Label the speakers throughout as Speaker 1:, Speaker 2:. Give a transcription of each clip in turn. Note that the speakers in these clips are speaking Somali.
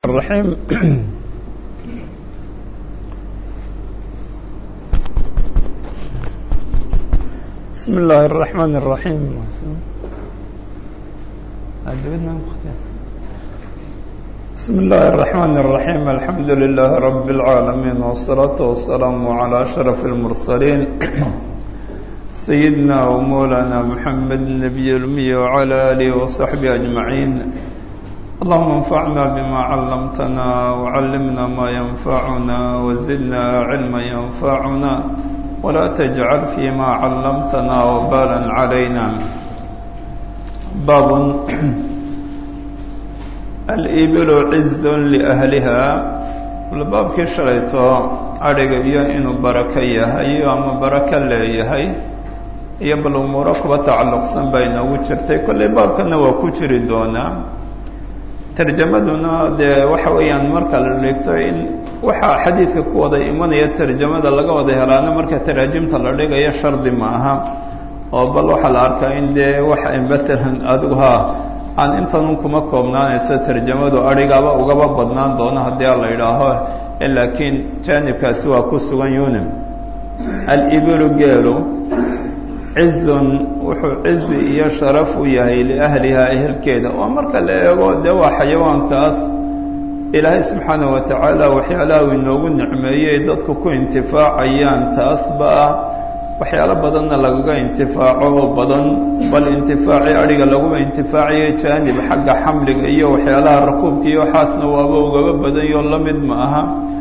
Speaker 1: الرحيم بسم الله الرحمن الرحيم بسم الله الرحمن الرحيم الحمد لله رب العالمين والصلاة والسلام على أشرف المرسلين سيدنا ومولانا محمد النبي الأمي وعلى آله وصحبه أجمعين اللهم انفعنا بما علمتنا وعلمنا ما ينفعنا وزدنا علما ينفعنا ولا تجعل فيما علمتنا وبالا علينا باب الإبل عز لأهلها baabkii shalayto adhiga iyo inuu barako yahay ama barako leeyahay iyo bal umuuro kuba tacalluqsan baa inoogu jirtay kollay baabkana waa ku jiri doonaa tarjamaduna dee waxa weeyaan marka la dhigto in waxaa xadiidka ku wada imanaya tarjamada laga wada helaana marka taraajimta la dhigayo shardi ma aha oo bal waxaa la arkaa in dee waxa matalan adigu ha aan intanun kuma koobnaanayso tarjamadu adhigaaba ugaba badnaan doono haddii a la yidhaaho laakiin jaanibkaasi waa ku sugan yunim alibilu geelu cizun wuxuu cizi iyo sharaf u yahay liahlihaa ehelkeeda oo marka la eego dee waa xayawaankaas ilaahay subxaanah wa tacaala waxyaalaha uu inoogu nicmeeyey dadku ku intifaacayaan taasba ah waxyaalo badanna lagaga intifaaco oo badan bal intifaacii adhiga laguma intifaacayo jaanib xagga xamliga iyo waxyaalaha rakuubka iyo waxaasna waaba ugaba badanyo la mid ma aha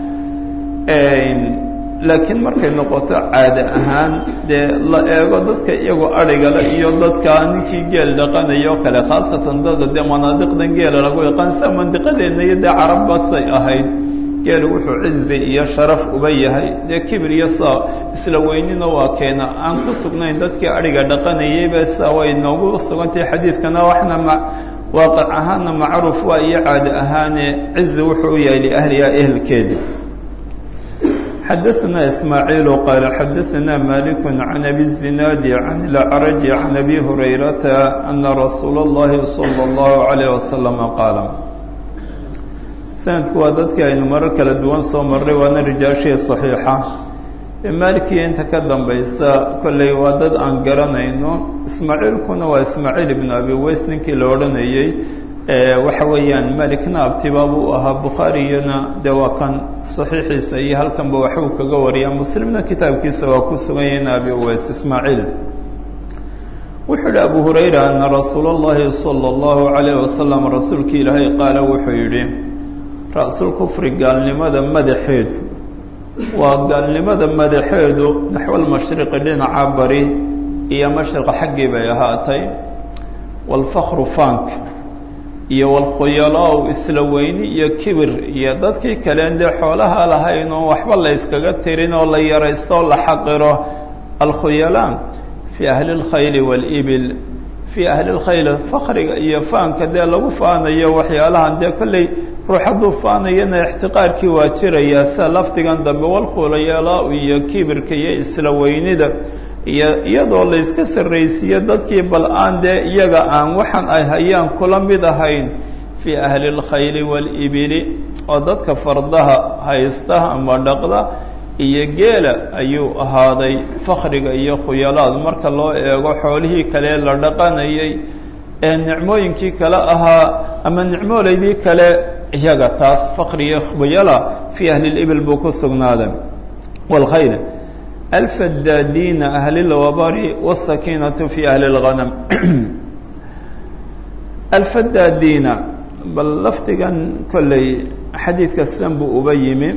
Speaker 1: laakiin markay noqoto caade ahaan dee la eego dadka iyagoo adhigale iyo dadka ninkii geel dhaqanayo o kale khaasatan dada dee manaadiqdan geela lagu yaqaan sia mandiqadeenna iyo dee carabbasay ahayd geelu wuxuu cizi iyo sharaf uba yahay dee kibir iyo saa isla weynina waa keena aan ku sugnayn dadkii adhiga dhaqanayayba saa way noogu sugantahay xadiidkana waxna ma waaqic ahaanna macruuf waa iyo caade ahaane cizi wuxuu u yahay liahliha ehelkeeda xadaثna ismaaعiil qaala xadaثna malik can abi الzinaadi can اlacraj can abi hurayrata ana rasuula اllahi salى اllahu عalayه wasalam qaala sanadku waa dadkii aynu marar kala duwan soo marray waana rijaashii صaxiixa maalikiya inta ka dambaysa kolley waa dad aan garanayno ismaaciilkuna waa ismaaciil ibn abi weys ninkii la odhanayey waxa weeyaan malikna abtibaabuu ahaa bukhaariyana dee waa kan saxiixiisa iyo halkanba waxbuu kaga wariyaa muslimna kitaabkiisa waa ku sugan yahin abi weys ismaaciil wuxuu yihi abu hurayra ana rasuula اllahi salى اllahu عalayh wasalam rasuulkii ilaahay qaala wuxuu yidhi ra-sul kufri gaalnimada madaxeedu waa gaalnimada madaxeedu naxwalmashriqi dhinaca bari iyo mashriqa xaggii bay ahaatay waalfakru fank iyo walkhuyalaa isla weyni iyo kibir iyo dadkii kaleen dee xoolaha lahayn oo waxba la yskaga tirin oo la yaraysto o la xaqiro alkhuyalaa fii ahli اlkhayli waalibil fii ahli اlkhayl fakriga iyo faanka dee lagu faanayo waxyaalahan dee kolley ruux hadduu faanayana ixtiqaarkii waa jirayaa sida lafdigan dambe walkhuyalaa iyo kibirka iyo isla weynida iyo iyadoo la yska sarraysiiyo dadkii bal aan dee iyaga aan waxaan ay hayaan kula mid ahayn fii ahli اlkhayli waalibili oo dadka fardaha haysta ama dhaqda iyo geela ayuu ahaaday fakriga iyo khuyalaad marka loo eego xoolihii kale la dhaqanayay ee nicmooyinkii kale ahaa ama nicmoolaydii kale iyaga taas fakri iyo khuyala fii ahli اlibil buu ku sugnaaday wاlkhayl alfadaadiina ahli lwabari wاsakiinatu fi ahli اlghanam alfadaadiina bal lafdigan kolley xadiidka sidan buu uba yimi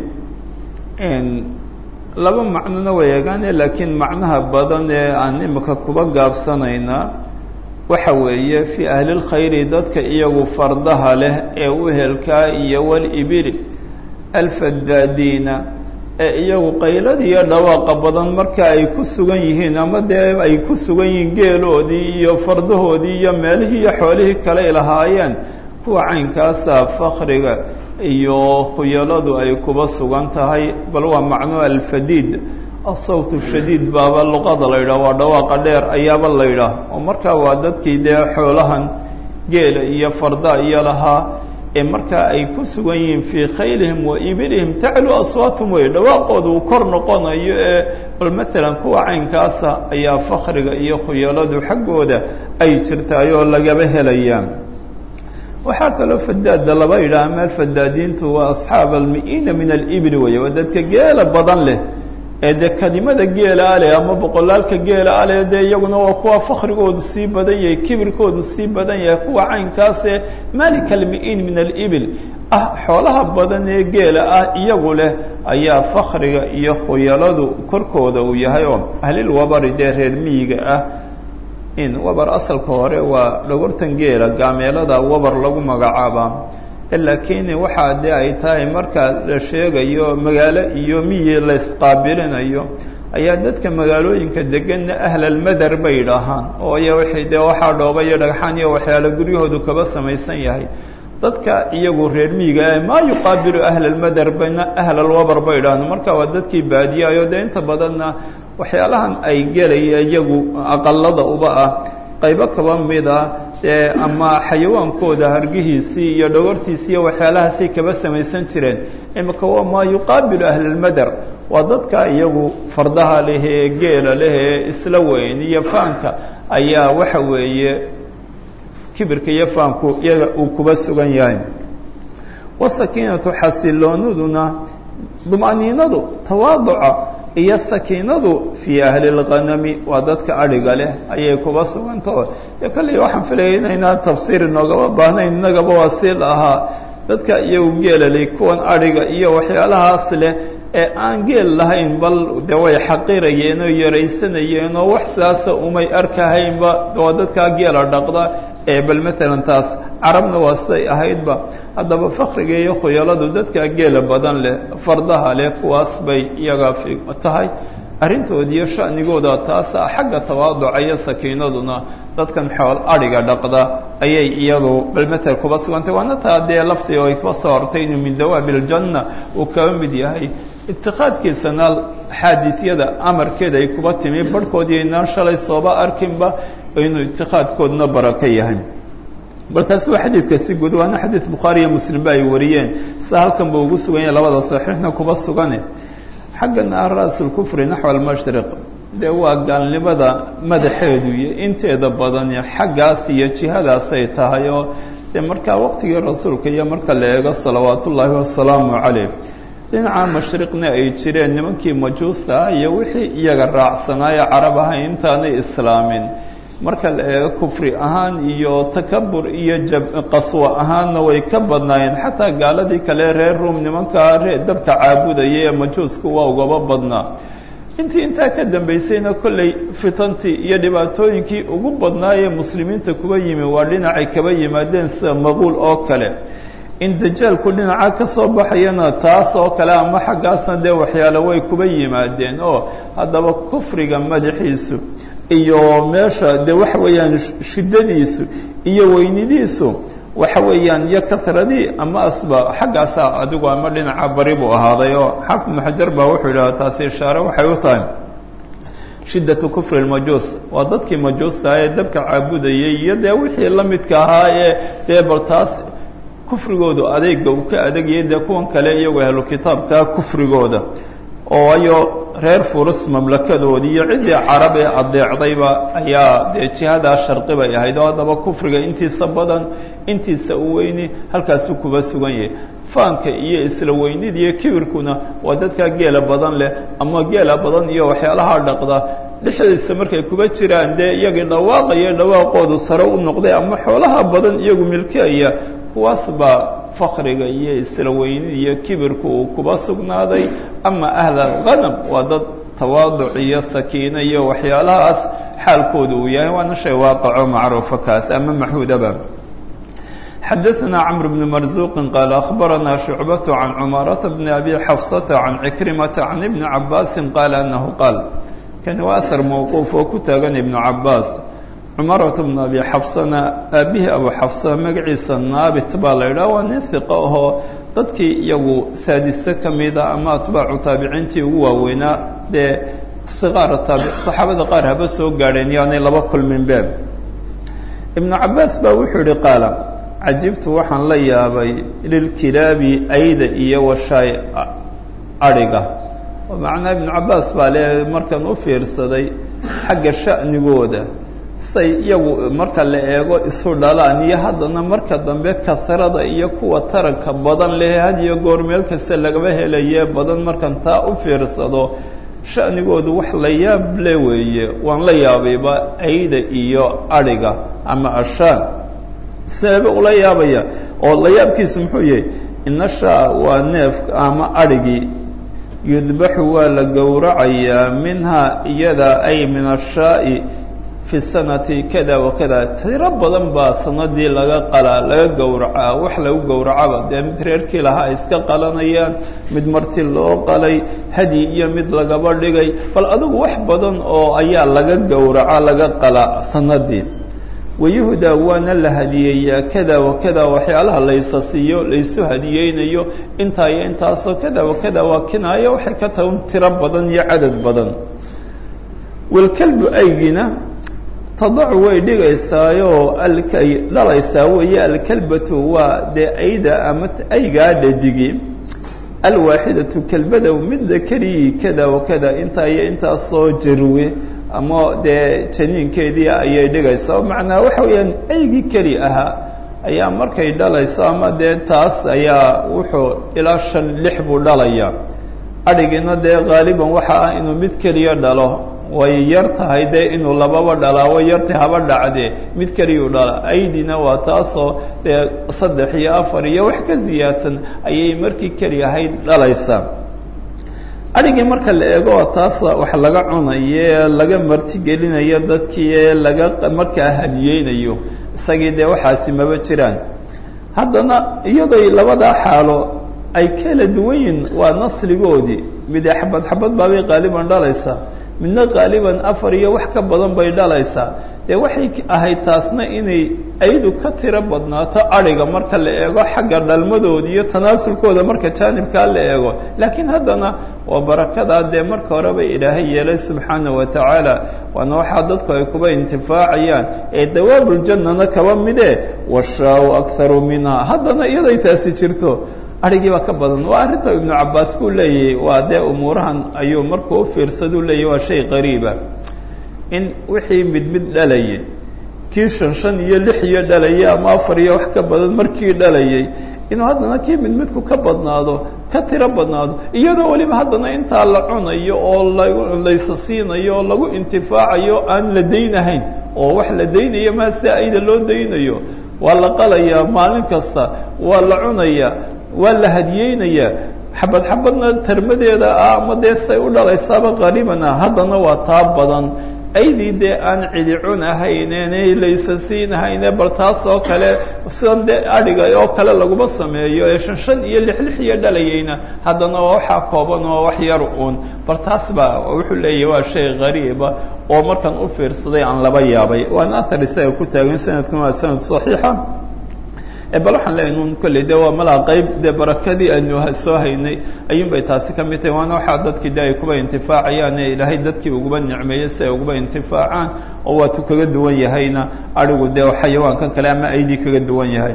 Speaker 1: laba macnona way eegaane laakiin macnaha badan ee aan imika kuba gaabsanaynaa waxa weeye fii ahli اlkhayri dadka iyagu fardaha leh ee uhelkaa iyo walibili alfadaadiina ee iyagu qaylada iyo dhawaaqa badan marka ay ku sugan yihiin ama dee ay ku sugan yihiin geeloodii iyo fardahoodii iyo meelihii iyo xoolihii kale ay lahaayeen kuwa caynkaasa fakriga iyo khuyaladu ay kuba sugan tahay bal waa macno alfadiid asawt shadiid baaba luqada la yidhah waa dhawaaqa dheer ayaaba la yidhaah oo markaa waa dadkii dee xoolahan geela iyo farda iyo lahaa ee markaa ay ku sugan yihiin fii khaylihim wa ibilihim taclu aswaatum wey dhawaaqooda uu kor noqonayo ee bal matalan kuwa caynkaasa ayaa fakriga iyo khuyaladu xaggooda ay jirtaayoo lagaba helayaa waxaa kaloo fadaada laba yidhaha meel fadaadiintu waa asxaab almi'iina min alibli weeye waa dadka geela badan leh ee dee kadimada geela aleh ama boqolaalka geela aleh dee iyaguna waa kuwa fakrigoodu sii badan yahay kibirkoodu sii badan yahay kuwa caynkaasee malika almi'iin min alibil ah xoolaha badan ee geela ah iyagu leh ayaa fakriga iyo khuyaladu korkooda uu yahay oo ahlilwabari dee reer miyiga ah in wabar asalka hore waa dhogortan geela gaameelada wabar lagu magacaabaa laakiin waxaa dee ay tahay marka la sheegayo magaalo iyo miyi la isqaabilinayo ayaa dadka magaalooyinka deganna ahlalmadar bay idhaahaan oo iya waxay dee waxaa dhooba iyo dhagxaan iyo waxyaala guryahoodu kaba samaysan yahay dadka iyagu reer miyiga ah maa yuqaabilu ahlalmadar bayna ahlalwabar bay idhahaan marka waa dadkii baadiyayo dee inta badanna waxyaalahan ay gelaya iyagu aqalada uba ah qaybo kaba mid ah dee ama xayawaankooda hargihiisii iyo dhogortiisii iyo waxyaalahaasay kaba samaysan jireen imika waa maa yuqaabilu ahlalmadar waa dadka iyagu fardaha leh ee geela leh ee isla weyn iyo faanka ayaa waxa weeye kibirka iyo faanku iyaga uu kuba sugan yahay wasakiinatu xasilooniduna dumaniinadu tawaaduca iyo sakiinadu fii ahli اlghanami waa dadka adhiga leh ayay kuba sugantao dee kolley waxaan filaya inaynaa tafsiir inoogaba baahnayn innagaba waa si lahaa dadka iyagu geela leh kuwan adhiga iyo waxyaalahaas leh ee aan geel lahayn bal de way xaqirayeen oo yaraysanayeen oo wax sidaasa umay arkahaynba waa dadkaa geela dhaqda ee bal maalan taas carabna waa siday ahaydba haddaba fakriga iyo khuyaladu dadkaa geela badan leh fardaha leh kuwaas bay iyaga tahay arrintood iyo sha'nigooda taasa xagga tawaaduca iyo sakiinaduna dadkan xool adhiga dhaqda ayay iyadu bal matel kuba sugantay waana taa dee laftii oo ay kuba soo hortay inuu min dawaabi iljanna uu kaba mid yahay itiqaadkiisana xaadiisyada amarkeeda ay kuba timi barhkoodii inaan shalay sooba arkinba inuu itiqaadkooduna barako yahay bal taasi waa xadiidka si guud waana xadiid bukhaari iyo muslimba ay wariyeen sida halkan buu ugu sugan yahay labada saxiixna kuba sugane xaggan ah ra'sulkufri naxwa almashriq dee waa gaalnimada madaxeedu iyo inteeda badani xaggaas iyo jihadaasay tahay oo dee markaa waqtigii rasuulka iyo marka la eego salawaat ullaahi wasalaamu calayh dhinaca mashriqna ay jireen nimankii majuusta ah iyo wixii iyaga raacsanaayo carab ahay intaanay islaamin marka la eego kufri ahaan iyo takabur iyo qaswo ahaanna way ka badnaayeen xataa gaaladii kale reer ruom nimankaa dabka caabudaya ee majuusku waa ugaba badnaa intii intaa ka dambaysayna kolley fitantii iyo dhibaatooyinkii ugu badnaayee muslimiinta kuba yimi waa dhinacay kaba yimaadeen sida maquul oo kale in dajaalku dhinaca ka soo baxayana taas oo kale ama xaggaasna dee waxyaale way kuba yimaadeen oo haddaba kufriga madaxiisu iyo meesha de waxa weeyaan shiddadiisu iyo weynidiisu waxa weeyaan iyo karadii ama asba xaggaasa adigu ama dhinaca bari buu ahaaday oo xaafid ibnu xajar baa wuxuu yidhaha taasi ishaare waxay u tahay shiddatu kufri lmajuus waa dadkii majuusta ee dabka caabudayay iyo dee wixii la midka ahaa ee dee bal taas kufrigoodu adeega uu ka adegayay dee kuwan kale iyagoo ahlu kitaabka kufrigooda oo ayo reer furus mamlakadoodii iyo ciddii carab ee adeecdayba ayaa dee jihadaa sharqi bay ahayd oo haddaba kufriga intiisa badan intiisa u weyni halkaasuu kuba sugan yahay faanka iyo isla weynida iyo kibirkuna waa dadkaa geela badan leh ama geela badan iyo waxyaalaha dhaqda dhexdiisa markay kuba jiraan dee iyagii dhawaaqaya dhawaaqoodu sare u noqday ama xoolaha badan iyagu milkeaya kuwaas baa fakriga iyo isla weynida iyo kibirku uu kuba sugnaaday ama ahl alghanam waa dad tawaaduc iyo sakiino iyo waxyaalahaas xaalkooda uu yahay waana shay waaqaco macruufa kaas ama maxuudaba xadaثna cmr bn marzuqi qaal akhbarana shucbaة can cumaaraةa bn abi xafsata can cikrimata can ibni cabaasi qaala anahu qaal kani waa ahar mawquuf oo ku taagan ibnu cabaas cumarata bn abi xafsana aabihii abu xafsa magaciisa naabit baa la idhaha waa nin hiqo ahoo dadkii iyagu saadise ka mida ama atbaacu taabiciintii ugu waaweynaa dee siqaara taabi saxaabada qaar haba soo gaadheen yaanay laba kulmin be ibnu cabaas baa wuxuu yihi qaala cajibtu waxaan la yaabay lilkilaabi ayda iyo washaay adhiga oo macnaa ibnu cabbaas baa le markan u fiirsaday xagga sha'nigooda say iyagu marka la eego isu dhalaan iyo haddana marka dambe kasrada iyo kuwa taranka badan leh had iyo goor meel kasta lagaba helaye badan markan taa u fiirsado sha'nigoodu wax la yaab le weeye waan la yaabayba ayda iyo adhiga ama ashaan seeba ula yaabaya oo la yaabkiisu muxuu yahay ina shaa waa neefka ama adhigii yudbaxu waa la gowracayaa minhaa iyada ay min ashaa'i fi sanati kada wa kada tiro badan baa sanadii laga qalaa laga gowracaa wax lagu gowracaba dee mid reerkii lahaa ay iska qalanayaan mid marti loo qalay hadi iyo mid lagaba dhigay bal adigu wax badan oo ayaa laga gowraca laga qalaa sanadii wayuhdaa waana la hadiyeeyaa kada wa kada waxyaalaha laysa siiyo laysu hadiyeynayo intaa iyo intaasoo kada wa kada waa kinaayo waxay ka tahay un tiro badan iyo cadad badan walkalbu aygina tadacu way dhigaysaayoo alkay dhalaysaa weeye alkalbatu waa dee ayda ama aygaa dhadigi alwaaxidatu kelbada midda keligii kada wa kada intaa iyo intaasoo jarwe ama dee janiinkeedii ayay dhigaysaa oo macnaa waxa weeyaan aygii keli ahaa ayaa markay dhalayso ama dee taas ayaa wuxuu ilaa shan lix buu dhalayaa adhigiina dee haaliban waxa ah inuu mid keliya dhalo way yar tahay dee inuu lababa dhalaa way yartahay haba dhacdee mid keliyuu dhala aydina waa taasoo dee saddex iyo afar iyo wax ka siyaadsan ayay markii keli ahayd dhalaysaa adhigii marka la eego taas wax laga cunayo ee laga martigelinayo dadkii ee laga markaa hadiyeynayo isagii dee waxaasi maba jiraan haddana iyadoy labadaa xaalo ay kala duwan yihin waa nasligoodii mide xabad xabad baabay qaaliban dhalaysaa midna qaaliban afar iyo wax ka badan bay dhalaysaa dee waxay ahayd taasna inay aydu ka tiro badnaato adhiga marka la eego xagga dhalmadooda iyo tanaasulkooda marka jaanibkaa la eego laakiin haddana waa barakadaa dee marka horeba ilaahay yeelay subxaana wa tacaala waana waxaa dadku ay kuba intifaacayaan ee dawaabuljannana kaba midee washaau akharu minha haddana iyaday taasi jirto adhigii baa ka badan waa arrinta ibnu cabbaas buu leeyahay waa dee umuurahan ayuu markuu u fiirsaduu leeyahy waa shay qariiba in wixii mid mid dhalayay kii shan shan iyo lix iyo dhalayay ama afar iyo wax ka badan markii dhalayay inuu haddana kii mid midku ka badnaado ka tiro badnaado iyadoo weliba haddana intaa la cunayo oo laysa siinayo oo lagu intifaacayo aan la daynahayn oo wax la daynayo maa si ayda loo daynayo waa la qalayaa maalin kasta waa la cunayaa waa la hadiyeynayaa xabad xabadna tarmadeeda ah ama dee say u dhalaysaaba qariiban ah haddana waa taa badan aydii dee aan cidi cun ahaynene laysa siinahayne bal taas oo kale sidan dee adhiga oo kale laguma sameeyo ee shan shan iyo lix lix iyo dhalayayna haddana waa waxaa kooban oo wax yar uun bal taas baa wuxuu leeyahy waa shay qariiba oo markan u fiirsaday aan laba yaabay waana athar isaga ku taagan sanadkuna waa sanad saxiixa bal waxaan leeyahy nun kolley de waa malaa qayb dee barakadii aynu soo haynay ayuun bay taasi ka mid tahay waana waxaa dadkii de ay kuba intifaacayaan ee ilaahay dadkii uguba nicmeeyey si ay uguba intifaacaan oo waatuu kaga duwan yahayna adhigu dee xayawaankan kale ama aydii kaga duwan yahay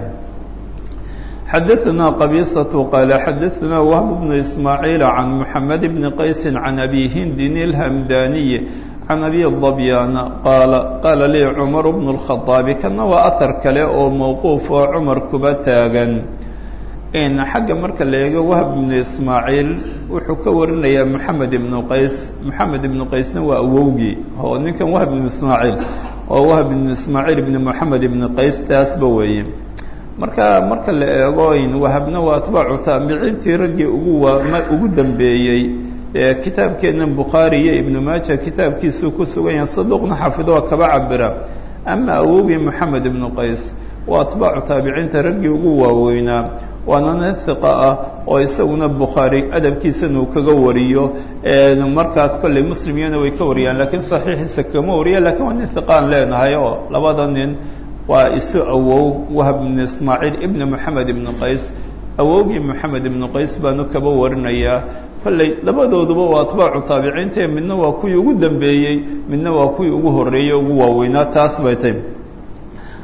Speaker 1: xadaثna qabiisaة qaala xadaثna wahb bnu ismaaعiil can mحamed bni qaysi can abi hindin اlhamdaniy can abi dabyaana qaala qaala lii cumar bnu اlkhaطaabi kana waa ahar kale oo mawquuf oo cumar kuba taagan xagga marka la eego wahb ibnu ismaaciil wuxuu ka warinayaa moxamed ibnu qays moxamed ibnu qaysna waa awowgii oo ninkan wahb ibnu ismaaciil oo wahb ibnu ismaaciil ibni moxamed ibnu qays taasba weeye marka marka la eego wahabna waa atbaacu taabiciintii raggii ugu waa ugu dambeeyey kitaabkeennan bukhaari iyo ibnu maaja kitaabkiisuu ku sugan yahay saduuqna xafido waa kaba cabira ama awowgii moxamed ibnu qays waa atbaacu taabiciinta raggii ugu waaweynaa waana nin hiqa ah oo isaguna bukhaari adabkiisana uu kaga wariyo markaas kolley muslimiyana way ka wariyaan laakiin saxiixiisa kama wariya lakiin waa nin hiqaan leenahay oo labada nin waa isu awow wahb ibnu ismaaciil ibna moxamed ibnu qays awowgii moxamed ibnu qays baanu kaba warinayaa kolley labadooduba waa atbaacu taabiciintae midna waa kuwii ugu dambeeyey midna waa kuwii ugu horreeyey ugu waaweynaa taas bay tay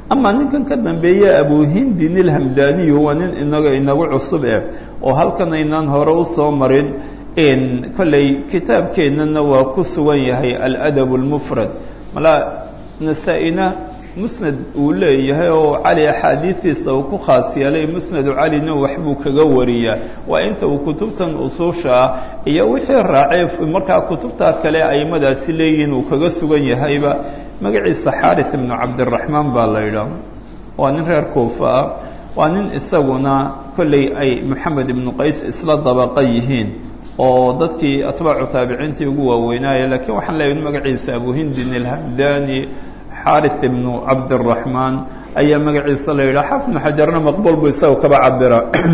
Speaker 1: amaa ninkan ka dambeeya abuhindin ilhamdaniyu waa nin inaga inagu cusub eh oo halkan aynaan hore usoo marin kolley kitaabkeennana waa ku sugan yahay aladab اlmufrad malaa nasaa-ina musnad uu leeyahay oo cali axaadiistiisa uu ku khaas yeelay musnadu calina waxbuu kaga wariyaa waa inta uu kutubtan usuusha ah iyo wixii raacay markaa kutubtaa kale aimadaasi leeyihiin uu kaga sugan yahayba magaciisa xaarith ibnu cabdiraxmaan baa la yidhaah waa nin reer kuufa ah waa nin isaguna kolley ay moxamed ibnu qays isla dabaqa yihiin oo dadkii atbaacu taabiciintii ugu waaweynaaye laakiin waxaan leeyahay magaciisa abuhindin ilhamdani xaarith ibnu cabdiraxmaan ayaa magaciisa la yidhaha xaafid ibnu xajarna maqbuul buu isaga kaba cabira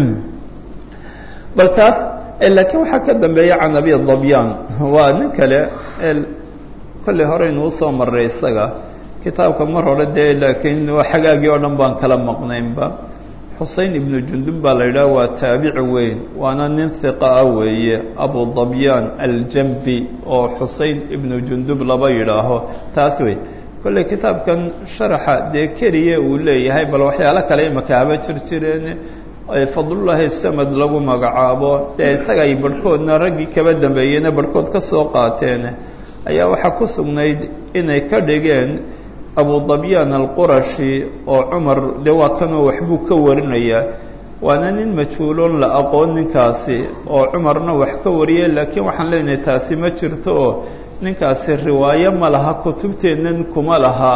Speaker 1: bal taas laakiin waxaa ka dambeeya can abi dabyaan waa nin kale kolley horeynuu soo maray isaga kitaabka mar hore dee laakiin waa xagaagii oo dhan baan kala maqnaynba xusein ibnu jundub baa la yidhaha waa taabici weyn waana nin hiqa ah weeye abu dabyaan aljambi oo xusein ibnu jundub laba yidhaaho taas wey kolley kitaabkan sharaxa dee keliya uu leeyahay bal waxyaalo kale imaka haba jir jireen fadlullaahi samad lagu magacaabo dee isaga ay barhkoodna raggii kaba dambeeyeyna barhkood ka soo qaateen ayaa waxaa ku sugnayd inay ka dhigeen abu dabyaan alqurashi oo cumar dee waa kanoo waxbuu ka warinayaa waana nin majhuuloon la aqoon ninkaasi oo cumarna wax ka wariyay laakiin waxaan leenahay taasi ma jirto oo ninkaasi riwaayo ma laha kutubteennan kuma laha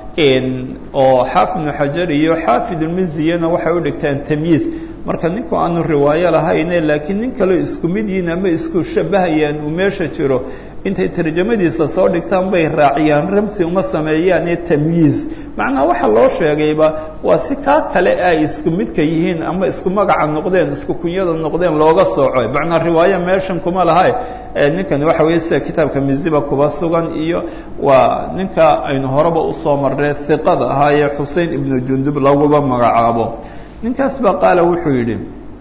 Speaker 1: oo xaafid ibnu xajar iyo xaafid ulmiziyana waxay u dhigtaan tamyiis marka ninku aanu riwaayo lahayne laakiin nin kaleo isku mid yihiin ama isku shabahayaan uu meesha jiro intay tarjamadiisa soo dhigtaan bay raaciyaan ramsi uma sameeyaan ee tamyiiz macnaa waxa loo sheegayba waa si kaa kale ay isku midka yihiin ama isku magaca noqdeen isku kunyada noqdeen looga sooco macnaa riwaayo meeshan kuma laha ninkani waxa weeye sida kitaabka miziba kuba sugan iyo waa ninka aynu horeba usoo marnay hiqada ahaa ee xusein ibnu jundub laguba magacaabo ninkaas baa qaala wuxuu yidhi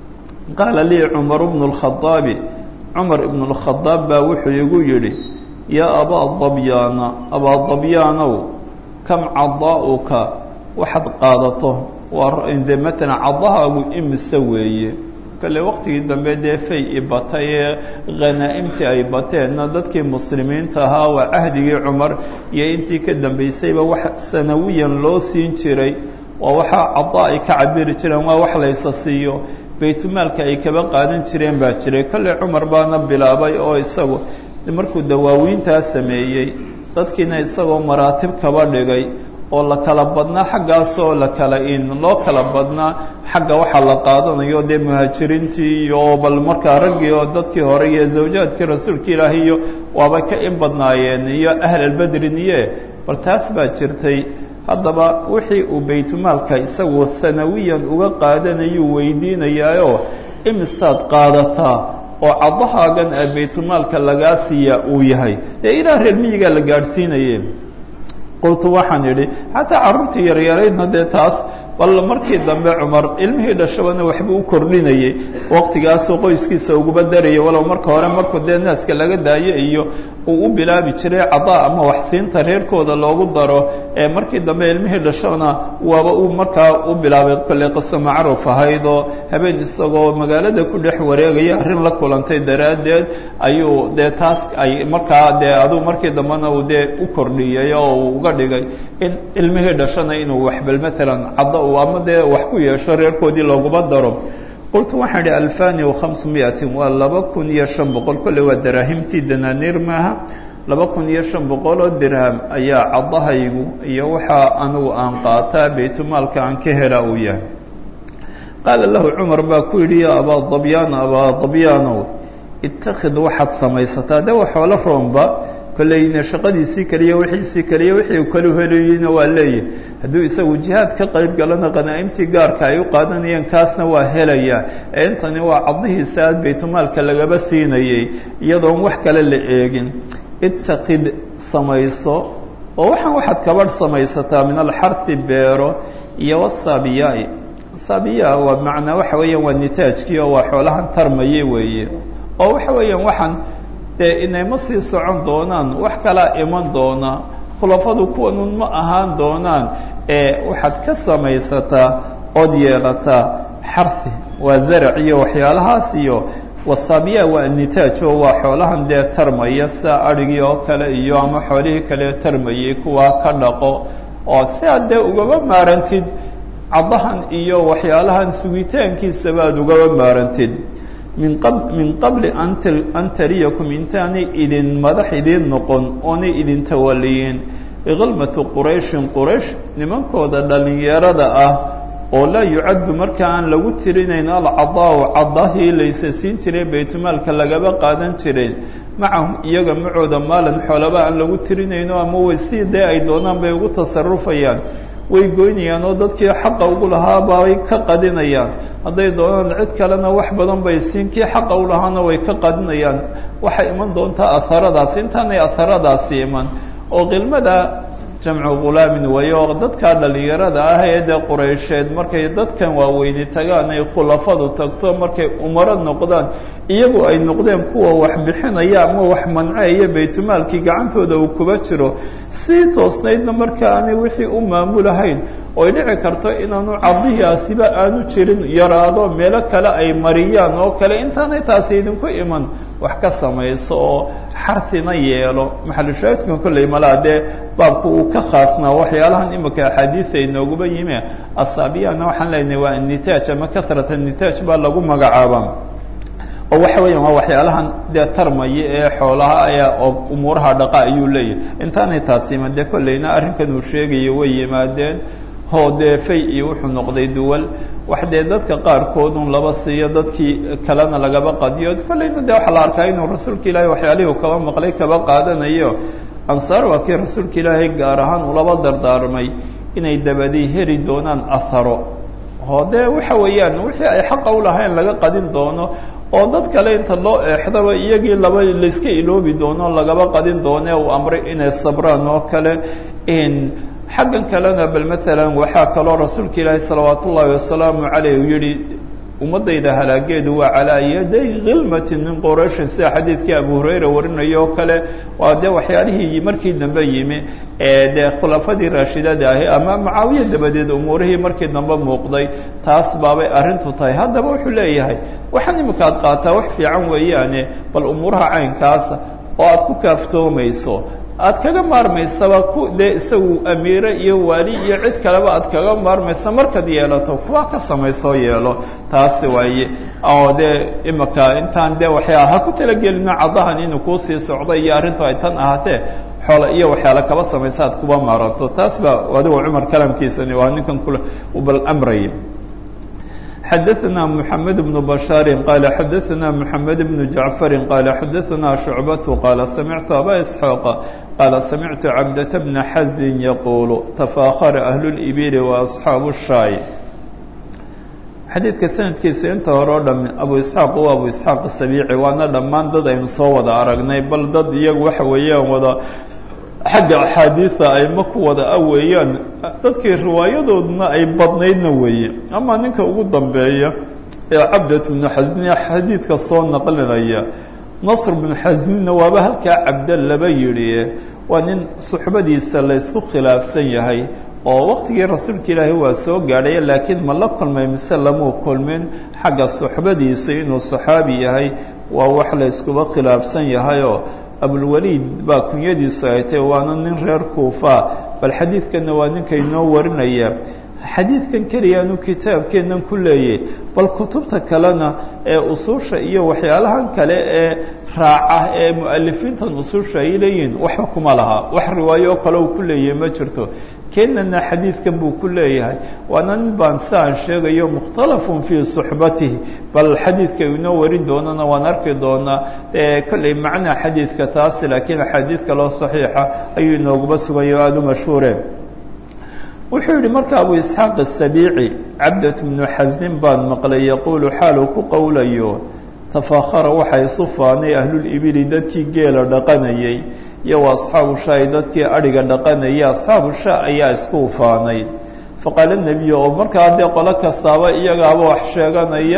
Speaker 1: qaala lii cumaru bnu lkhadaabi cumar ibnu lkhadaab baa wuxuu igu yidhi yaa abaa dabyaana abaa dabyaanow kam cadaa'uka waxaad qaadato waa de matalan cadahaagu imise weeye kale waqtigii dambe dee fay i batay ee khanaa'imtii ay bateenna dadkii muslimiinta ahaa waa cahdigii cumar iyo intii ka dambaysayba wax sanawiyan loo siin jiray waa waxaa cadaa ay ka cabiri jireen waa wax laysa siiyo baytulmaalka ay kaba qaadan jireen baa jiray kolley cumar baana bilaabay oo isagu markuu dawaawiintaa sameeyey dadkiina isagoo maraatib kaba dhigay oo la kala badnaa xaggaasoo la kala in loo kala badnaa xagga waxaa la qaadanayo dee muhaajiriintii iyo bal markaa raggii oo dadkii hore iyo zawjaadkii rasuulka ilaahi iyo waaba ka in badnaayeen iyo ahlalbedrin iye bal taas baa jirtay haddaba wixii uu baytulmaalka isagu sanawiyan uga qaadanayuu weydiinayaayoo imisaad qaadataa oo caddahaagan ee baytulmaalka lagaa siiyaa uu yahay dee ilaa reer miyigaa la gaadhsiinaye qultu waxaan idhi xataa carruurtii yaryaraydna dee taas bal markii dambe cumar ilmihii dhashabana waxbuu u kordhinayey waqtigaasuu qoyskiisa uguba darayay walow marka hore markuu dee naaska laga daayo iyo uu u bilaabi jiray cadaa ama waxsiinta reerkooda loogu daro ee markii dambe ilmihii dhashona waaba uu markaa u bilaabay kolley qiso macruuf ahayd oo habeen isagoo magaalada ku dhex wareegaya arrin la kulantay daraaddeed ayuu dee taas ay markaa dee aduu markii dambena uu dee u kordhiyey oo uu uga dhigay in ilmihii dhashana inuu waxbal maalan cadda uu ama dee wax ku yeesho reerkoodii looguba daro qultu waxaan idhi alfani wakhamsmiatin waa laba kun iyo shan boqol kolley waa daraahimtii danaaniir maaha laba kun iyo shan boqol oo dirham ayaa caddahaygu iyo waxaa anigu aan qaataa baytulmaalka aan ka hela uu yahay qaala lahu cumar baa ku yidhi ya abaa dabyaana abaa dabyaanow ittakhid waxaad samaysataa de wa xoolo roomba kolleyna shaqadiisii keliya wixiisii keliya wixii u kalu helayeyna waa leeyahy hadduu isagu jihaad ka qayb galana qanaa'imtii gaarka ay u qaadanayeen kaasna waa helaya ee intani waa caddihiisa aad baytulmaalka lagaba siinayey iyadoon wax kale la eegin ittaqid samayso oo waxaan waxaad kabadh samaysataa min alxarhi beero iyo wasaabiyaai saabiya waa macnaa waxa weeyaan waa nitaajkii oo waa xoolahan tarmaye weeye oo waxa weeyaan waxaan dee inayma sii socon doonaan wax kalaa iman doona khulafadu kuwanun ma ahaan doonaan ee waxaad ka samaysataa ood yeelataa xarsi waa zarac iyo waxyaalahaas iyo wasaabiya waa nitaaj oo waa xoolahan dee tarmaya sida adhigii oo kale iyo ama xoolihii kale tarmayay kuwaa ka dhaqo oo si aad dee ugaba maarantid caddahan iyo waxyaalahan sugitaankiisaba aad ugaba maarantid min qab min qabli an tariyakum intaanay idin madax idiin noqon oonay idin tawaliyin iqalmatu qurayshin quraysh nimankooda dhallinyarada ah oo laa yucaddu marka aan lagu tirinayn alcadaau cadahii laysa siin jiray baytmaalka lagaba qaadan jiray macahum iyaga macooda maalan xoolaba aan lagu tirinayno ama way si dee ay doonaan bay ugu tasarufayaan way goynayaan oo dadkii xaqa ugu lahaabay ka qadinayaan hadday doonaan cid kalena wax badan bay siin kii xaqa u lahaana way ka qadinayaan waxay iman doontaa aharadaasi intaanay aharadaasi iman oo qilmada jamcu ghulaamin weeye oo dadkaa dhallinyarada ah ee dee quraysheed markay dadkan waaweyni tagaan ay khulafadu tagto markay umaro noqdaan iyagu ay noqdeen kuwa wax bixinaya ama wax manceeya baytulmaalkii gacantooda uu kuba jiro sii toosnaydna marka aanay wixii u maamulahayn oy dhici karto inaanu cadiyaasiba aanu jirin yaraado meelo kale ay mariyaan oo kale intaanay taasi idinku iman wax ka samayso oo xarina yeelo maxalushaahidkan kolley malaa dee baabku uu ka khaasnaa waxyaalahan imika axaadiisa inooguba yimi asaabiyana waxaan leenahay waa nitaaj ama kasrat nitaaj baa lagu magacaaba oo waxa weeyaan waa waxyaalahan dee tarmaya ee xoolaha ayaa oo umuuraha dhaqa ayuu leeyahay intaanay taasi iman dee kolleyna arrinkan uu sheegayo way yimaadeen hoo dee fay iyo wuxuu noqday duwal wax dee dadka qaarkoodun laba siiyo dadkii kalena lagaba qadiyo kolleyna dee waxaa la arkaa inuu rasuulka ilaahay waxyaalihii u kaba maqlay kaba qaadanayo ansaar waa kii rasuulka ilaahay gaar ahaan ulaba dardaarmay inay dabadii heli doonaan aharo oo dee waxa weeyaan wixii ay xaqa u lahayn laga qadin doono oo dad kale inta loo eexdaba iyagii laba layska iloobi doono lagaba qadin doone uu amray inay sabraan oo kale xaggan kalena bal maalan waxaa kaloo rasuulka ilaahi salawaat ullaahi wasalaamu caleyh uu yihi ummaddayda halaageedu waa calaa yaday khilmatin min qurayshin sida xadiidkii abu hurayra warinayo oo kale waa dee waxyaalihii markii dambe yimi ee dee khulafadii raashidada ahi ama mucaawiya dabadeed umuurihii markii dambe muuqday taas baabay arrintu tahay haddaba wuxuu leeyahay waxaan imika ad qaataa wax fiican weeyaane bal umuuraha caynkaasa oo aad ku kaaftoomayso aad kaga maarmaysaba ku dee isagu amiire iyo waali iyo cid kaleba aad kaga maarmaysa markaad yeelato kuwa ka samaysoo yeelo taasi waaye oo dee imika intaan dee waxyaa ha ku talagelino caddahan inuu kuusii socdo iyo arrintu ay tan ahaatee xoola iyo waxyaala kaba samaysa aad kuba maaranto taas baa adigo cumar kalamkiisani waa ninkan kule bal amraya xadaثna mحamed بن bشhاar qال xadaثna mحamed بن جaعفr qال xadaثna شhuعbaة qال samictu abا إسحاaq qال samictu cabdة بن xaزin yquل تfاkخر أهل الإبل وأصxaaب الشhaay xadiidka sanadkiisa inta hore o dham abu isxaaq u abu isxaaq sabiici waana dhammaan dad aynu soo wada aragnay bal dad iyagu waxa weeyaan wada xagga axaadiida ayma ku wada a weeyaan dadkii riwaayadooduna ay badnaydna weeye ama ninka ugu dambeeya ee cabdat bnu xasniya xadiidka soo naqlinaya nasr bnu xasninna waaba halkaa cabda laba yidhi waa nin suxbadiisa la ysku khilaafsan yahay oo waqtigii rasuulka ilaahi waa soo gaadhaya laakiin ma la kulmay mise lamuu kulmin xagga suxbadiisa inuu saxaabi yahay waa wax la yskuba khilaafsan yahayoo abulwaliid baa kunyadiisu ay tahy waana nin reer kuufa bal xadiidkanna waa ninka inoo warinaya xadiidkan keliyaanu kitaabkeennan ku leeyay bal kutubta kalena ee usuusha iyo waxyaalahan kale ee raaca ee mu'alifiintan usuusha ay leeyihiin waxba kuma laha wax riwaayo oo kale uu ku leeyahay ma jirto keenana xadiidkan buu ku leeyahay waana nin baan si aan sheegayo mukhtalafun fii suxbatihi bal xadiidka inoo warin doonana waan arki doonaa kolley macnaa xadiidka taasi laakiin axaadiid kaloo saxiixa ayuu inooguba sugayo aada u mashhuureen wuxuu yihi marka abu isxaaq asabiici cabdat bnu xasnin baan maqlay yaquulu xaaluu ku qowlayo tafakhara waxaa isu faanay ahlulibili dadkii geela dhaqanayay iyo wa asxaabu shaai dadkii adhiga dhaqanaya asxaabu sha ayaa isku faanay faqaala nebiyu oo markaa dee qolo kastaaba iyagaaba wax sheeganaya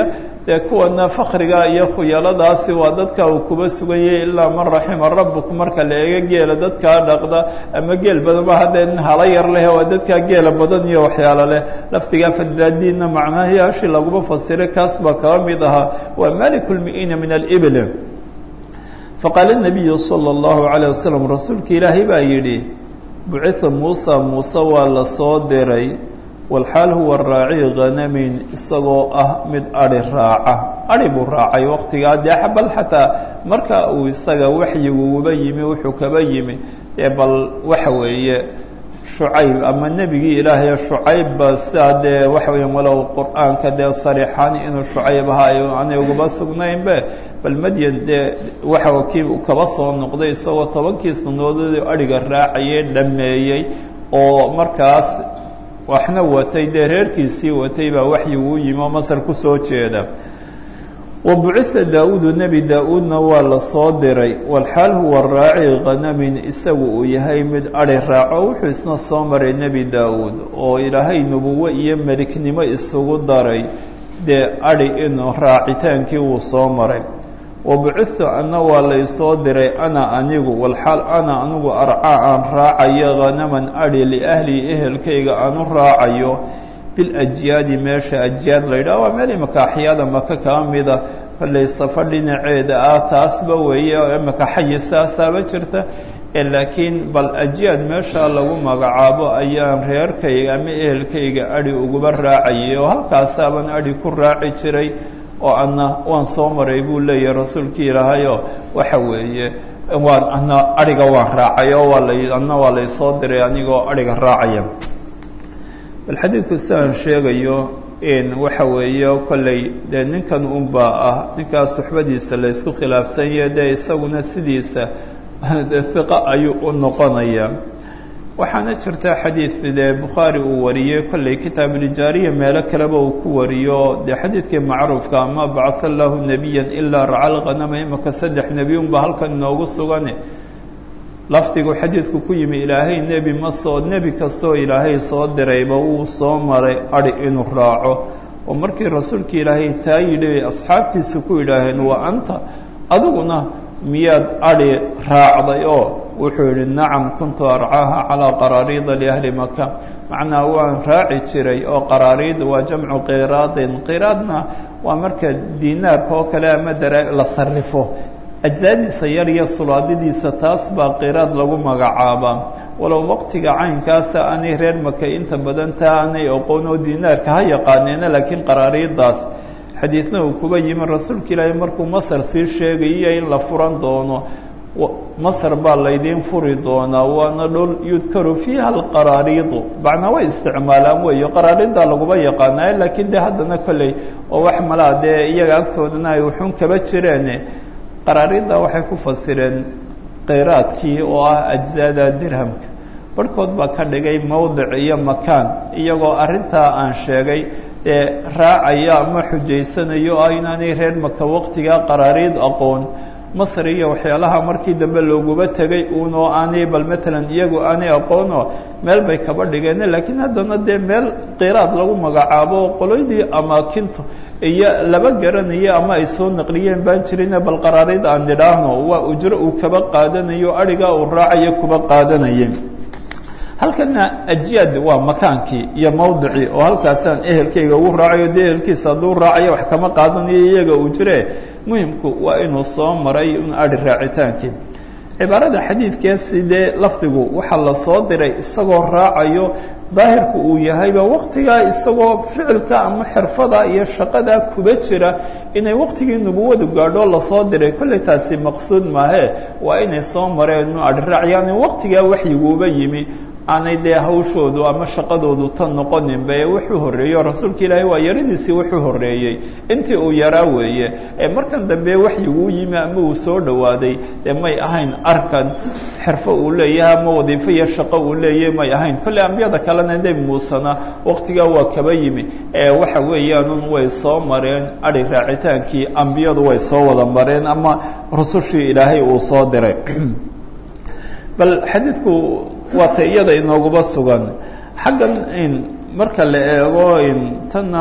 Speaker 1: dee kuwana fakriga iyo khuyaladaasi waa dadka uu kuba suganyay ilaa man raxima rabuk marka la eego geela dadkaa dhaqda ama geel badanba haddee nin hala yar leh waa dadkaa geela badan iyo waxyaalo leh lafdigaa fadaadiinna macnahayaashii laguma fasiray kaas baa kaba mid ahaa waa maliku lmi'iina min alibl faqaala nabiyu sala allahu calayh wasalam rasuulka ilaahay baa yidhi bucitha muusa muuse waa la soo diray walxaal huwa raaci khanamin isagoo ah mid adhi raaca adhi buu raacay waqtigaa dee bal xataa marka uu isaga waxyiguuba yimi wuxuu kaba yimi dee bal waxa weeye shucayb ama nebigii ilaahay shucaybba sidaa dee waxa weya walow qur-aanka dee sariixaan inuu shucayb ahaa ay aanay ugaba sugnaynbe bal madyan dee waxa kii uu kaba soo noqday isagoo tobankii sanadoodii adhiga raacayay dhameeyey oo markaas waxna watay dee reerkiisii watay baa waxyigu u yimi oo masar kusoo jeeda wa bucitha daa-uudu nebi daa-uudna waa la soo diray walxaal huwa raaci khanamin isagu uu yahay mid adhi raaco wuxuu isna soo maray nebi daa-uud oo ilaahay nubuwo iyo meliknimo isugu daray dee adhi inuu raacitaankii wuu soo maray wa bucithu ana waa laysoo diray ana anigu walxaal ana anigu arcaa aan raacayo khanaman adhi liahlii ehelkayga aan u raacayo biljyaadi meesha ajyaad la yidhaha waa meel imika axyaada maka kaa mida kollay safo dhinaceeda ah taasba weeye oo imika xayi saasaaba jirta laakiin bal ajyaad meesha lagu magacaabo ayaan reerkayga ama ehelkayga adhi uguba raacayay oo halkaasaaban adhi ku raaci jiray oo ana waan soo maray buu leeyahay rasuulkii ilaahayoo waxa weeye waan ana adhiga waan raacay oo waa la ana waa laysoo diray anigoo adhiga raacaya bal xadiidku siaan sheegayo waxa weeye kolley dee ninkan unbaa ah ninkaas suxbadiisa la ysku khilaafsanya dee isaguna sidiisa hiqa ayuu u noqonayaa waxaana jirta xadiid dee bukhaari uu wariyey kolley kitaabulijaariya meelo kaleba uu ku wariyo dee xadiidkii macruufka ama bacatha allahu nebiyan ilaa racal khanama imaka saddex nebi unba halkan inoogu sugan lafdigu xadiidku ku yimi ilaahay nebi ma soo nebi kastoo ilaahay soo dirayba wuu soo maray adhi inuu raaco oo markii rasuulka ilaahay taa yidhi asxaabtiisa ku yidhaaheen waa anta adiguna miyaad adhi raacday oo wuxuu yidhi nacam kuntu arcaaha calaa qaraariida liahli maka macnaa waan raaci jiray oo qaraariid waa jamcu qiraadin qiraadna waa marka diinaarka oo kale ama dara la sarrifo ajsaadiisa yar iyo sulaadidiisa taas baa qiraad lagu magacaabaa walow waqtiga caynkaasa aanay reer maka inta badan taa aanay aqoon oo diinaarka ha yaqaaneena laakiin qaraariidaas xadiidna uu kuba yimi rasuulka ilaahay markuu masar sii sheegayiyo in la furan doono masar baa laydiin furi doonaa waana dhul yudkaru fiiha alqaraariidu macnaa way isticmaalaan weeyo qaraariiddaa laguma yaqaanaayo laakiin de haddana kolley oo wax malaa dee iyaga agtoodana ay wuxuun kaba jireen qaraariidda waxay ku fasireen qeyraadkii oo ah ajzaada dirhamka barhkood baa ka dhigay mowdic iyo makaan iyagoo arrintaa aan sheegay ee raacaya ama xujaysanayo ah inaanay reer maka waqtigaa qaraariid aqoon masr iyo waxyaalaha markii dambe looguba tegay uunoo aanay bal matalan iyagu aanay aqoonoo meel bay kaba dhigeen laakiin haddana dee meel qiraad lagu magacaabo qoloydii amaakintu iyo laba garanayo ama ay soo naqliyeen baan jirine bal qaraariid aan nidhaahno waa ujro uu kaba qaadanayo adhigaa uu raacayo kuba qaadanaya halkana ajyaad waa makaankii iyo mawdicii oo halkaasaan ehelkayga ugu raacayo dee ehelkiisa hadduu raacayo wax kama qaadanayo iyaga uu jire muhimku waa inuu soo maray un adhi raacitaankii cibaarada xadiidkeesi dee lafdigu waxaa la soo diray isagoo raacayo daahirku uu yahayba waqtigaa isagoo ficilka ama xirfada iyo shaqada kuba jira inay waqtigii nubuwadu gaadho lasoo diray kolley taasi maqsuud maahe waa inay soo mareen nu adhi raac yani waqtigaa waxyiguuba yimi aanay dee hawshoodu ama shaqadoodu tan noqoninba ee wuxuu horreeyo rasuulka ilaahay waa yaradiisii wuxuu horreeyey intii uu yaraa weeye ee markan dambe waxyiguu yimi ama uu soo dhowaaday dee may ahayn arkan xirfo uu leeyahay ama wadiifo iyo shaqo uu leeyahay may ahayn kolley ambiyada kalena nebi muusena waqtigaa waa kaba yimi ee waxa weeyaanun way soo mareen adhi raacitaankii ambiyadu way soo wada mareen ama rusushii ilaahay uu soo diray bal xadiidku waata iyada inooguba sugan xaggan in marka la eego in tanna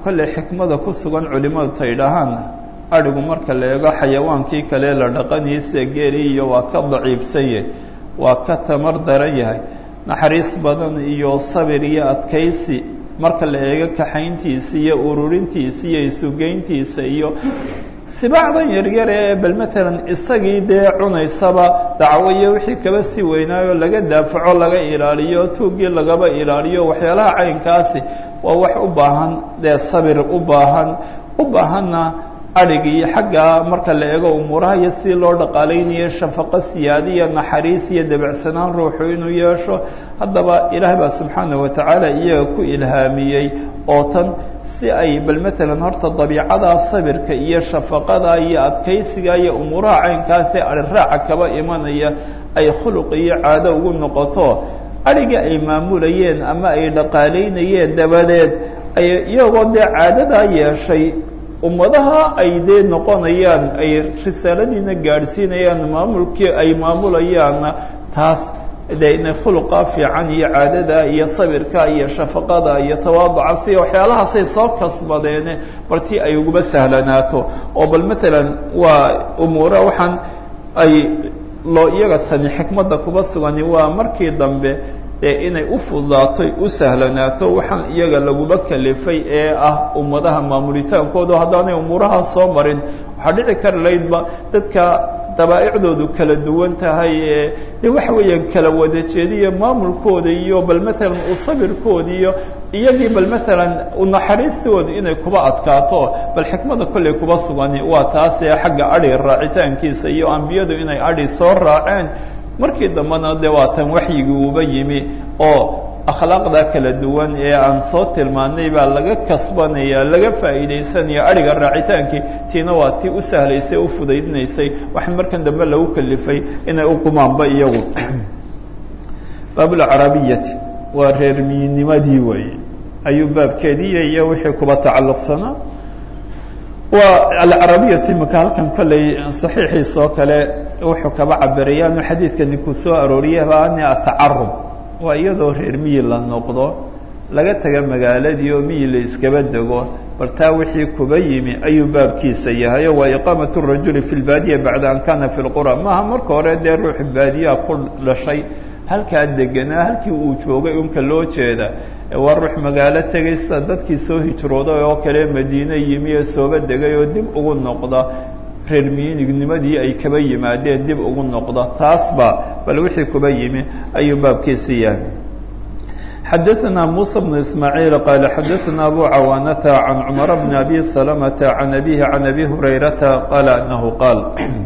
Speaker 1: kolley xikmada ku sugan culimadu ta idhahaan adhigu marka la eego xayawaankii kale la dhaqaniisa geeli iyo waa ka daciifsan yahay waa ka tamar daran yahay naxariis badan iyo sabir iyo adkaysi marka la eego kaxayntiisa iyo ururintiisa iyo isugeyntiisa iyo sibaacdan yaryar ee bal matalan isagii dee cunaysaba dacwo iyo wixii kaba sii weynaayo laga daafaco laga ilaaliyo tuuggii lagaba ilaaliyo waxyaalaha caynkaasi waa wax u baahan dee sabir u baahan u baahanna adhigii xagga marka la eego umuuraha iyo si loo dhaqaalaynayo shafaqo siyaada iyo naxariis iyo debacsanaan ruuxu inuu yeesho haddaba ilaah baa subxaanaه wa tacaala iyaga ku ilhaamiyey oo tan si ay bal matalan horta dabiicada sabirka iyo shafaqada iyo adkaysiga iyo umuuraha caynkaasi ariraaca kaba imanaya ay khuluq iyo caado ugu noqoto adhigii ay maamulayeen ama ay dhaqaalaynayeen dabadeed ay iyagoo dee caadadaa yeeshay ummadaha ay dee noqonayaan ay risaaladiina gaadhsiinayaan maamulkii ay maamulayaanna taas dee inay khuluqa fiican iyo caadada iyo sabirka iyo shafaqada iyo tawaaduca si waxyaalahaasay soo kasbadeene bartii ay uguba sahlanaato oo bal matalan waa umuura waxaan ay loo iyaga tani xikmadda kuba sugani waa markii dambe dee inay u fududaatoy u sahlanaato waxaan iyaga laguba kalifay ee ah ummadaha maamulitaankooda haddaanay umuuraha soo marin waxaa dhici kari laydba dadka dabaa'icdoodu kala duwan tahay ee de waxa weeyaan kala wada jeediyo maamulkooda iyo bal matalan u sabirkooda iyo iyagii bal matalan unaxariistooda inay kuba adkaato bal xikmada kolley kuba sugani waa taasee xagga adhi raacitaankiisa iyo ambiyadu inay adhi soo raaceen markii dambena de waa tan waxyigii uba yimi oo akhlaaqda kala duwan ee aan soo tilmaanay baa laga kasbanaya laga faa'iidaysanaya adhiga raacitaankii tiina waa tii u sahlaysay u fudaydinaysay waxaa markan dambe lagu kalifay inay u qumaanba iyagu baabulcarabiyati waa reermiyinimadii weeye ayuu baabkeediiya iyo wixii kuba tacalluqsanaa waa alcarabiyati imaka halkan kolley saxiixiisa oo kale wuxuu kaba cabiraya anu xadiidka ninkuu soo arooriyaba ani atacarub waa iyadoo reer miyi la noqdo laga taga magaaladii oo miyi la iskaba dego bal taa wixii kuba yimi ayuu baabkiisa yahayo waa iqaamat rajuli fi lbaadiya bacda an kana fi lqura maaha marka hore dee ruux baadiyaa ku dhashay halkaa deganaa halkii uu joogay unka loo jeeda waa ruux magaalo tegaysa dadkii soo hijrooday oo kale madiine yimi ee sooba degay oo dib ugu noqda reer miyinignimadii ay kaba yimaadeen dib ugu noqda taasba bal wixii kuba yimi ayuu baabkiisi yahay xadaثna muسى بن ismاعيiل qال xadaثna abu cawaanata عan cmر بn abi سلمةa عan abihi عan abi هurayrata qala anahu qaal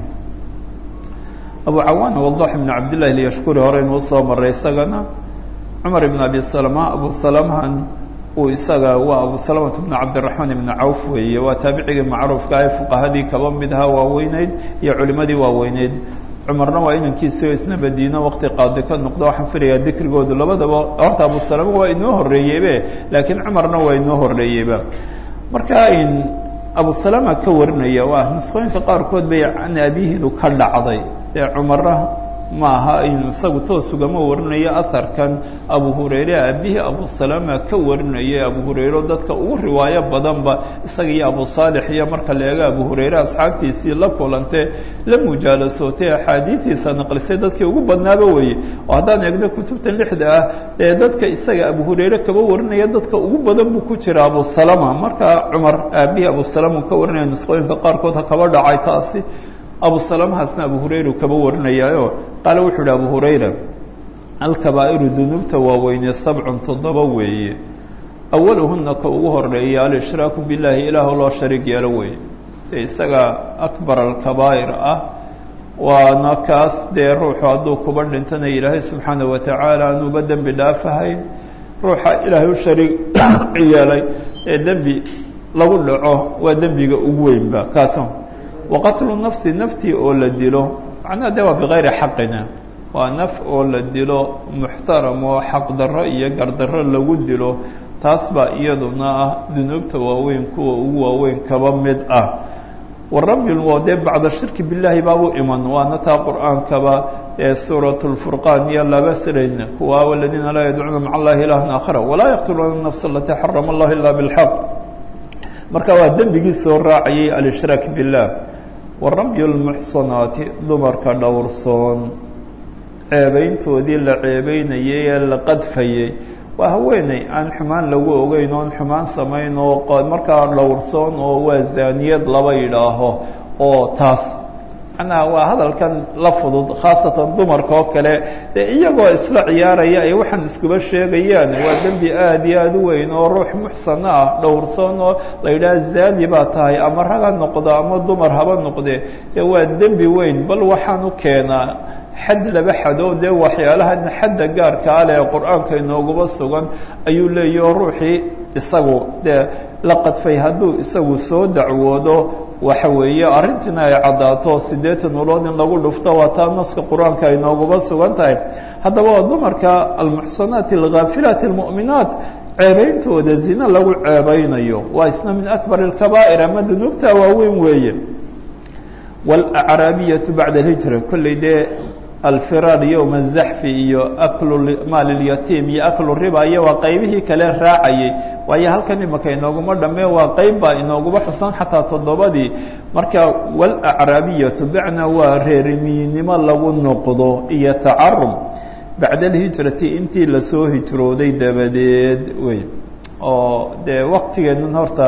Speaker 1: abu cawaana wضح بn cabd لlahi lyashkuri hore inuu soo maray isagana cmar بn abi سلمة abu سلمhan uu isaga waa abu سلمة بn cabdiلرaحmaan بn cawf weeye waa taabicigii macruufka ee fuqahadii kaba midha waaweyneyd iyo culimadii waaweyneyd cumarna waa inankiisio isna madiino waqti qaadi ka noqdo waxaan filayaa dikrigoodu labadaba horta abu salama waa inoo horreeyeybe laakiin cumarna waa inoo horreeyeyba marka abu salama ka warinaya waa nusqooyinka qaarkood bay can abihidu ka dhacday dee cumarna ma aha isagu toos ugama warinayo aharkan abu hurayre aabihii abu salama ka warinayay abu hurayre dadka ugu riwaayo badanba isaga iyo abu saalix iyo marka la eego abu hurayre asxaabtiisii la kulantee la mujaalasootay axaadiidiisa naqlisay dadkii ugu badnaaba weeye oo haddaan eegno kutubtan lixda ah dee dadka isaga abu hurayre kaba warinaya dadka ugu badan buu ku jira abu salama marka cumar aabihii abu salama uu ka warinaya nusqooyinka qaarkood ha kaba dhacay taasi abu salamahaasna abu hurayra kaba warinayaayo qaale wuxuu ihi abu hurayra alkabaa'iru dunuubta waaweynee sabcun toddoba weeye awaluhuna ka ugu horeeya alshraaku billahi ilaahu loo shariig yeelo weeye dee isaga akbar alkabaa'ir ah waana kaas dee ruuxu hadduu kuba dhintana ilaahay subxaana wa tacaala anuuba dembi dhaafahayn ruuxa ilaahay u shariig yeelay ee dembi lagu dhaco waa dembiga ugu weynba kaas waqatlu nafsi naftii oo la dilo macnaha de waa bikayri xaqina waa naf oo la dilo muxtaram oo xaqdarro iyo gardarro lagu dilo taas baa iyaduna ah dunuubta waaweyn kuwa ugu waaweyn kaba mid ah warabbi waa dee bacda shirki billahi baabu iman waana taa qur-aankaba ee suurat lfurqaan iyo laba sirayna kuwa waladiina laa yadcuuna maca allahi ilahan aakhara walaa yaqtuluuna nafsa alatii xarama allahu ila bilxaq marka waa dembigii soo raacayay alishraak biاllah wa ramyu lmuxsanaati dumarka dhowrsoon ceebayntoodii la ceebeynayay ee la qadfayay waa haweeney aan xumaan lagu ogeyn oon xumaan samayn oo markaa dhowrsoon oo waa zaaniyad laba yidhaaho oo taas macnaha waa hadalkan la fudud khaasatan dumarka oo kale dee iyagoo isla ciyaaraya ay waxaan iskuba sheegayaan waa dembi aada iyo aada u weyn oo ruux muxsana ah dhowrsoon oo la yidhaha zaani baa tahay ama rag ha noqdo ama dumar haba noqde dee waa dembi weyn bal waxaan u keenaa xad laba xado dee waxyaalahan xadda gaarkaa leh qur-aanka inooguba sugan ayuu leeyahi oo ruuxii isagu dee la qadfay hadduu isagu soo dacwoodo waxa weeye arrintiina ay caddaato siddeetan ulood in lagu dhufto waa taa naska qur-aanka ay nooguba sugan tahay haddaba waa dumarka almuxsanaati alghaafilaati almu'minaat ceebeyntooda zina lagu ceebeynayo waa isna min akbar alkabaa'ir ama dunuubta waaweyn weeye waalacraabiyatu bacda alhijra kolley dee alfiraar yowma azaxfi iyo aklu maal lyatiim iyo aklu riba iyo waa qaybihii kale raacayay waayo halkan imaka inooguma dhammee waa qayb baa inooguma xusan xataa toddobadii marka waalacraabiyatu bacna waa reerimiynimo lagu noqdo iyo tacarum bacda alhijrati intii lasoo hijrooday dabadeed wey oo dee waqtigeennan horta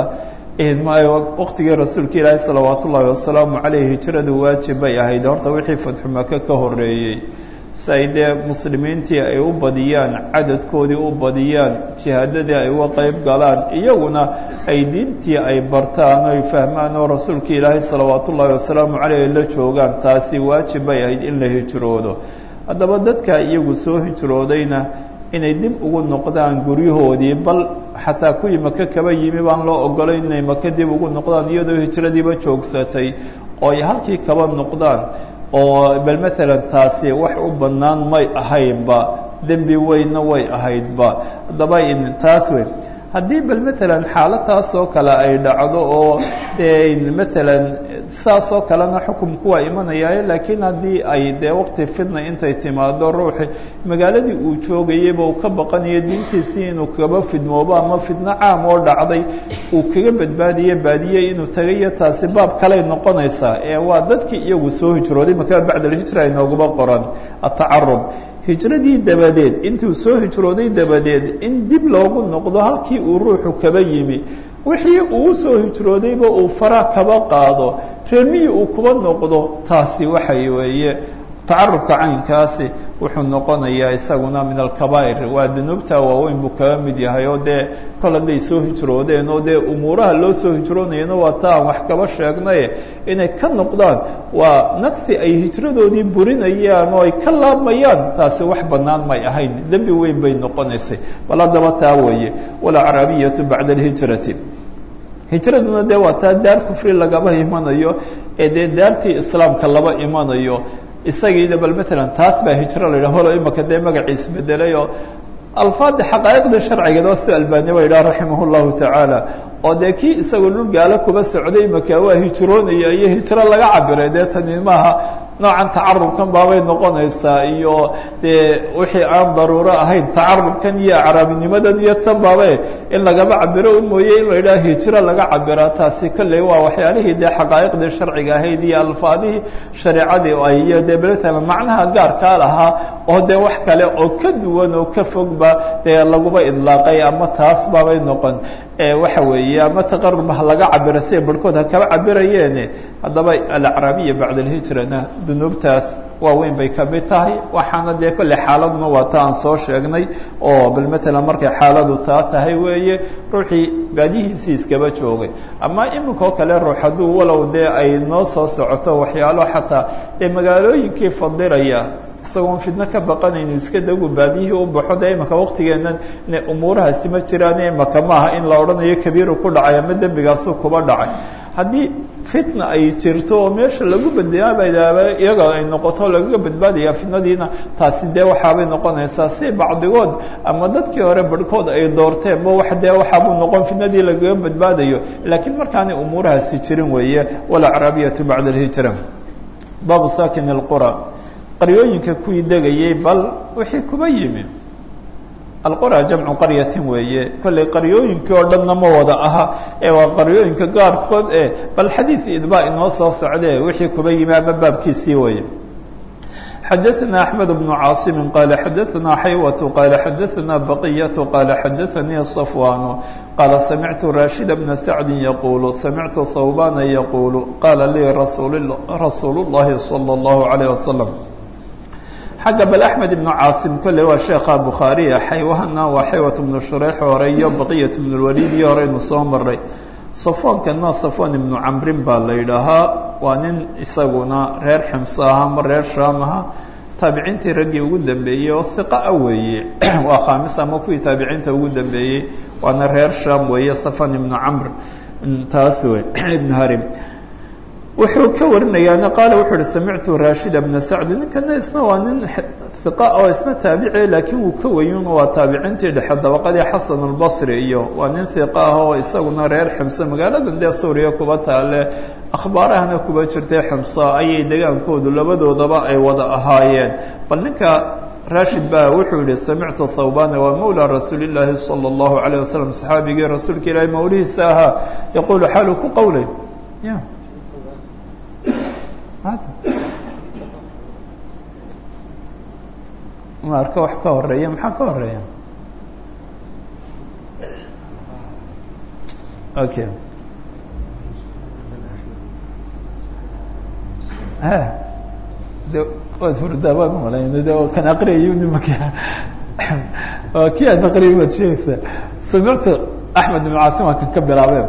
Speaker 1: waqtigii rasuulka ilaahi salawaat ullaahi wasalaamu caleyh hijradu waajib bay ahayd horta wixii fadxu maka ka horeeyey si ay dee muslimiintii ay u badiyaan cadadkoodii u badiyaan jihaadadii ay uga qeyb galaan iyaguna ay diintii ay bartaan oy fahmaan oo rasuulka ilaahi salawaat ullaahi wasalaamu caleyh ay la joogaan taasi waajib bay ahayd in la hijroodo haddaba dadka iyagu soo hijroodayna inay dib ugu noqdaan guryahoodii bal xataa kuwii maka kaba yimi baan loo ogolayn inay maka dib ugu noqdaan iyadoo hijradiiba joogsatay oo ay halkii kaba noqdaan oo bal maalan taasi wax u bannaan may ahaynba dembi weynna way ahaydba haddaba taas weyn haddii bal maalan xaalataas oo kale ay dhacdo oo dee maalan saas oo kalena xukumku waa imanayaaye laakiin haddii ay dee waqti fidna intay timaado ruuxi magaaladii uu joogayeyba uu ka baqanayo diintiisii inuu kaba fidmoobo ama fidno caam oo dhacday uu kaga badbaadiye baadiyey inuu tagayo taasi baab kaley noqonaysaa ee waa dadkii iyagu soo hijrooday maka bacda alhijra inooguba qoran atacarub hijradii dabadeed intuu soo hijrooday dabadeed in dib loogu noqdo halkii uu ruuxu kaba yimi wixii uu soo hijroodayba uu fara kaba qaado reermihii uu kuba noqdo taasi waxay weeye tacarubka caynkaasi wuxuu noqonayaa isaguna min alkabaa'ir waa dunuubta waaweyn buu kaga mid yahay oo dee kol hadday soo hijroodeen oo dee umuuraha loo soo hijroonayana waa ta aan wax kaba sheegnaye inay ka noqdaan waa nagsi ay hijradoodii burinayaan oo ay ka laabmayaan taasi wax bannaan may ahayn dembi weyn bay noqonaysay bal haddaba taa weeye walacraabiyatu bacda alhijrati hijraduna dee waa taa daar kufri lagaba imanayo ee dee daartii islaamka laba imanayo isagiina bal maalan taas baa hijro la yidhah holo imaka dee magaciis bedelay oo alfaada xaqaa'iqda sharcigeed waa si albani ba yidhaha raximah llahu tacaala oo dee kii isagoo dhul gaalo kuba socday maka waa hijroonaya iyo hijro laga cabiray dee tani maaha noocan tacarubkan baabay noqonaysaa iyo dee wixii aan daruuro ahayn tacarubkan iyo acraabinimadan iyo tan baabe in lagaba cabiro u mooye in la yidhaha hijro laga cabiraa taasi kolley waa waxyaalihii dee xaqaa'iqdii sharciga ahayd iyo alfaadihii shareecadii ay iyo dee beletalan macnaha gaarkaa lahaa oo dee wax kale oo ka duwan oo ka fogba dee laguba idlaaqay ama taas baabay noqon waxa weeye ama taqarub ha laga cabiro siay barhkood ha kaba cabirayeene haddaba alacraabiya bacda alhijrana dunuubtaas waaweyn bay ka mid tahay waxaana dee kolley xaaladuna waa ta aan soo sheegnay oo bal maalan markay xaaladu taa tahay weeye ruuxii baadihiisii iskaba joogay ama iminka oo kale ruux hadduu walow dee ay noo soo socoto waxyaalo xataa dee magaalooyinkii fadilaya isagoon fidno ka baqanaynu iska dagu baadiyihii u baxo dee imaka waqtigeennan ina umuurahaasi ma jiraan imaka maaha in la odhanayo kabiiru ku dhacay ama dembigaasu kuba dhacay haddii fitna ay jirto oo meesha lagu badbaaba iyaga ay noqoto lagaga badbaadaya fitnadiina taasi dee waxaabay noqonaysaa si bacdigood ama dadkii hore barhkood ay doorteen ma wax dee waxaabuu noqon fitnadii lagaga badbaadayo laakiin markaanay umuurahaasi jirin weeye walacraabiyatu bacda alhijra baabu sakin اlqura qaryooyinka kuwii degayey bal wixii kuba yimi alqura jamcu qaryatin weeye kollay qaryooyinkii oo dhanna ma wada aha ee waa qaryooyinka gaarkood e bal xadiid idbaa inoo soo socdee wixii kuba yimi ama baabkiisii weeye xadaثna أحmed بن cاaصm qال xadaثna xaywة qال xadaثna baqyة qال xadaثnii صفوان qال samictu rashid بna sacd yqul samictu hwbana yqul qala lii rasuul الlahi slى الlaه عalيه وasلم xagga bal أحmed بن cاaصm kolley waa sheekha bukhaariya xaywahana waa xaywة بnu shureyx hore iyo baqyaة بن الwalid iyo horeynu soo maray safoonkana safwan ibnu camrin baa la yidhaahaa waa nin isaguna reer ximso aha ama reer shaam aha taabiciintii raggii ugu dambeeyey oo hiqa a weeye waa khaamis ama kuwii taabiciinta ugu dambeeyey waana reer shaam weeye safwan ibnu camr taas wey ibnu harim wuxuu ka warinayaana qaala wuxuu uhi samictu rashid bna sacdi ninkana isna waa nin hiqa oo isna taabici laakiin wuu ka weyun waa taabiciintii dhexe dabaqadii xasan albasri iyo waa nin hiqa ah oo isaguna reer ximso magaaladan dee suuriya kuba taale akhbaarahana kuba jirtay ximso ayay degaankoodu labadoodaba ay wada ahaayeen bal ninka rashid ba wuxuu yihi samictu thawbana waa mawla rasuuli llaahi salى اllahu alayه wasalam saxaabigii rasuulka ilaahi mawlihiisa ahaa yaquulu xaalu ku qowlay ya ma arka wax ka horeeya maxaa ka horeeya okay de waad hurdaa baan umalayna de kan aqriyayo nimaka waa kii aad aqriyay waad sheegaysaa samictu axmed ibn caasim waa kan ka bilaabeen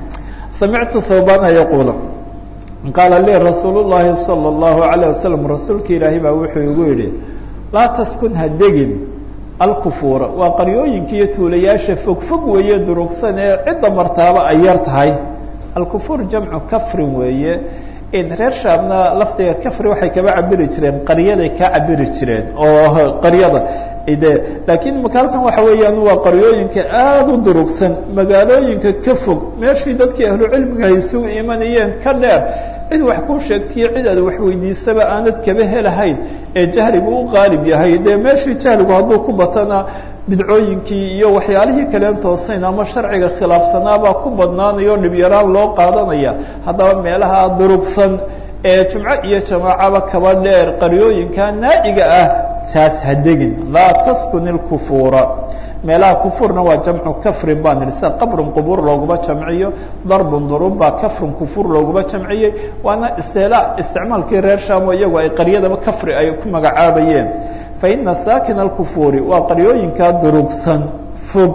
Speaker 1: samictu thawbana yaquula qaala lii rasuul llahi salى اllahu alayه wasalam rasuulka ilaahay baa wuxuu igu yidhi laa taskun ha degin alkufuura waa qaryooyinka iyo tuulayaasha fogfog weeye durugsan ee cidda martaaba ay yar tahay alkufuur jamcu kafrin weeye reer shaamna lafdiga kafri waxay kaba cabiri jireen qaryaday ka cabiri jireen oo qaryada de laakiin maka halkan waxa weeyaan waa qaryooyinka aada u durugsan magaalooyinka ka fog meeshii dadkii ahlucilmiga ay isugu imanayeen ka dheer cid wax kuu sheegtiyo cid aad wax weydiisaba aanad kaba helahayn ee jahligu u qaalib yahay dee meeshii jahligu hadduu ku batana bidcooyinkii iyo waxyaalihii kaleen toosayn ama sharciga khilaafsanaabaa ku badnaanayo dhibyaraan loo qaadanaya haddaba meelaha durugsan ee jumco iyo jamaacaba kaba dheer qaryooyinka naa'iga ah taas ha degin laa taskun ilkufuura meelaha kufuurna waa jamcu kafrin baan idhi sida qabrun qubuur looguma jamciyo darbun durub baa kafrun kufuur looguma jamciyey waana istiilaa isticmaalkii reer shaamo iyagu ay qaryadaba kafri ay ku magacaabayeen faina saakina alkufuuri waa qaryooyinka durugsan fog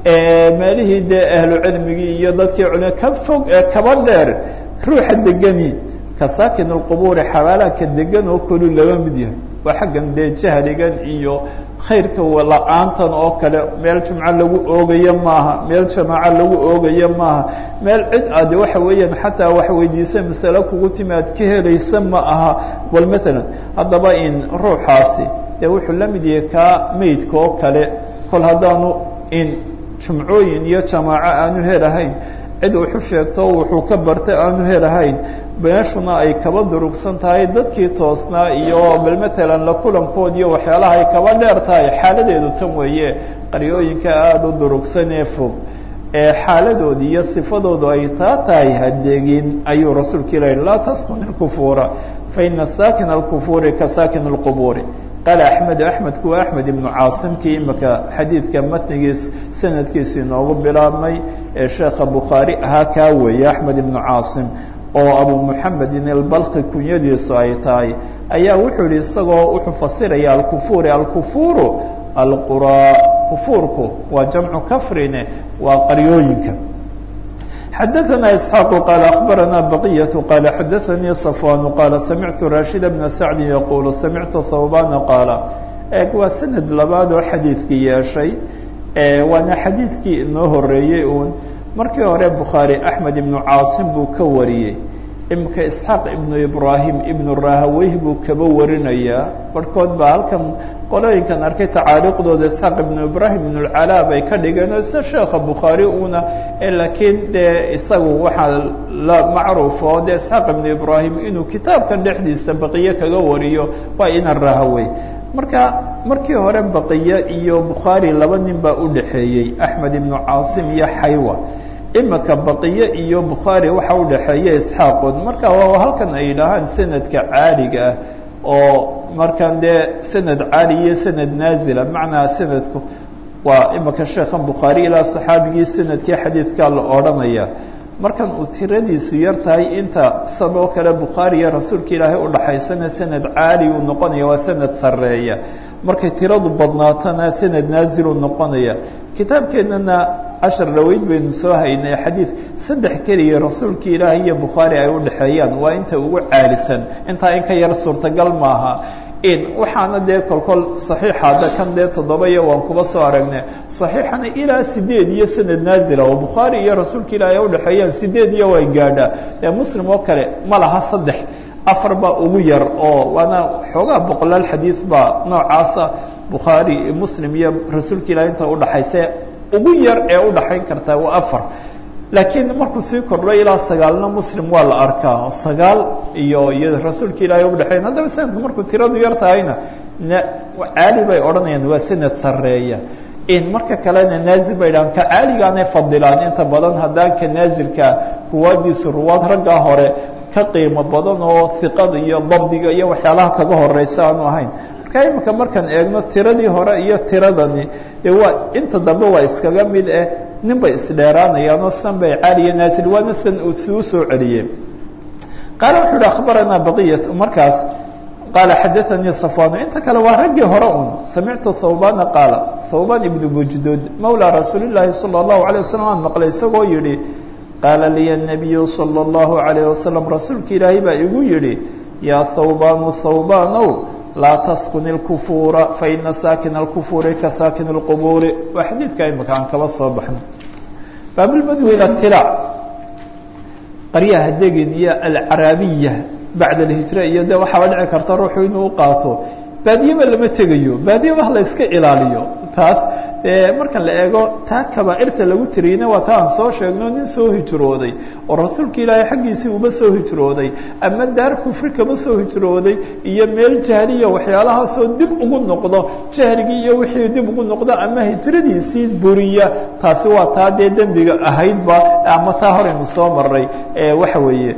Speaker 1: ee meelihii dee ahlu cilmigii iyo dadkii culima ka fog ee kaba dheer ruuxa degani ka saakin alqubuuri xabaalaadka degan oo kolu laba mid yahay waa xaggan dee jahligan iyo khayrka la-aantan oo kale meel jumco lagu oogayo maaha meel jamaaco lagu oogayo maaha meel cid aad waxa weeyaan xataa wax weydiisa masale kugu timi aad ka helaysa ma aha bal maalan haddaba in ruuxaasi dee wuxuu la mid yahay kaa meydka oo kale kol haddaanu in jumcooyin iyo jamaaco aanu helahayn cid wuxu sheegto wuxuu ka bartay aanu helahayn meeshuna ay kaba durugsan tahay dadkii toosnaa iyo bal maalan la kulankood iyo waxyaalaha ay kaba dheer tahay xaaladeedu tan weeye qaryooyinka aada u durugsan ee fog ee xaaladooda iyo sifadoodu ay taa tahay hadegin ayuu rasuulka ilahi laa taskun ilkufuura faina saakina alkufuuri ka saakin اlqubuuri qaala axmedu axmedku waa axmed ibnu caasimkii imika xadiidka matnigiis sanadkiisu inoogu bilaabmay ee sheekha bukhaari ahaa kaa weeye axmed ibnu caasim oo abu muxamedin albalki kunyadiisu ay tahay ayaa wuxuu yihi isagoo wuxuu fasiraya alkufuuri alkufuuru alquraa kufuurku waa jamcu kafrine waa qaryooyinka xadaثna isxaaq qaal akhbarana baqiyaة qaala xadaثanii صafwan qaala samictu rashida bna sacdi yaqulu samictu thawbana qaala eeg waa sanad labaad oo xadiidkii yeeshay waana xadiidkii inoo horeeyey uun markii hore bukhaari axmed ibnu caasim buu ka wariyey imika isxaaq ibnu ibraahim ibnu rahaweyh buu kaba warinayaa barhkood baa halkan qolooyinkan arkay tacaaliiqdooda isxaaq ibnu ibraahim ibnu lcalaa bay ka dhigeen oo isna sheekha bukhaari una laakiin dee isagu waxaa la macruufo dee isxaaq ibnu ibraahim inuu kitaabkan dhexdiisa baqiye kaga wariyo waa ina rahawey marka markii hore baqiye iyo bukhaari laba nin baa u dhaxeeyey axmed ibnu caasim iyo xaywa imika baqiye iyo bukhaari waxa u dhaxeeya isxaaqood marka waa halkan ay yidhaahaan sanadka caaliga ah oo markan dee sanad caali iyo sanad naazila macnaa sanadku waa imika sheekhan bukhaari ilaa saxaabigii sanadkii xadiidkaa la odhanaya markan uu tiradiisu yar tahay inta saboo kale bukhaari iyo rasuulka ilaahay udhaxaysana sanad caali uu noqonaya waa sanad sareeya markay tiradu badnaatana sanad naaziluu noqonaya kitaabkeennana cashar dhaweyd baynu soo haynay xadiid saddex keliya rasuulka ilaahay iyo bukhaari ay udhaxeeyaan waa inta ugu caalisan intaa in ka yar suurtagal maaha in waxaana dee kolkol saxiixa hadda kan dee toddoba iyo waan kuba soo aragnay saxiixana ilaa sideed iyo sanad naazila oo bukhaari iyo rasuulka ilaahay ay udhaxeeyaan sideed iyo way gaadhaa dee muslim oo kale ma laha saddex afar baa ugu yar oo waana xoogaa boqolaal xadiid baa noocaasa bukhaari muslim iyo rasuulka ilahay inta udhaxaysa ugu yar ee udhaxayn kartaa waa afar laakiin markuu sii kordho ilaa sagaalna muslim waa la arkaa sagaal iyo iyo rasuulka ilaahay udhaxeyn haddaba sanadku markuu tiradu yar tahayna caali bay odhanayaan waa sanad sareeya in marka kalena naazil bay dhahaan ka caaligaanay fadilaan inta badan haddaan ka naazilka ruwaadiisu ruwaad raggaa hore ka qiimo badan oo hiqada iyo dabdiga iyo waxyaalaha kaga horeysa aanu ahayn marka imika markaan eegno tiradii hore iyo tiradani dee waa inta dambe waa iskaga mid eh nin bay isdheeraanayaanoo san bay caaliya naazil waana san si u soo celiyey qaala wuxuu yihi akhbaranaa baqiyat markaas qaala xadaanii safwanu inta kale waa raggii hore un samictu thawbana qaala thawban ibnu bujduud mawlaa rasuuli llaahi sala allahu alay wasalam aan maqlay isagoo yihi qaala liya nabiyu sala allahu alayh wasalam rasuulka ilaahay baa igu yihi yaa thawbanu thawbanow laa taskun اlkufuura faina saakina اlkufuuri ka saakin اlqubuuri waa xadiidka imika aan kaba soo baxno baablmadwi ila tilaac qaryaha degin iyo alcaraabiya bacda alhijra iyo de waxaaba dhici karta ruuxu inuu uqaato baadiyeba lama tegayo baadiyaba la iska ilaaliyo taas marka la eego taa kabaairta lagu tiriyeyna waa ta aan soo sheegno nin soo hijrooday oo rasuulka ilaahay xaggiisii uba soo hijrooday ama daar kufri kaba soo hijrooday iyo meel jahliya waxyaalahaasoo dib ugu noqdo jahligii iyo wixii dib ugu noqdo ama hijradiisii buriya taasi waa taa dee dembiga ahaydba ama taa horaynu soo maray waxa weeye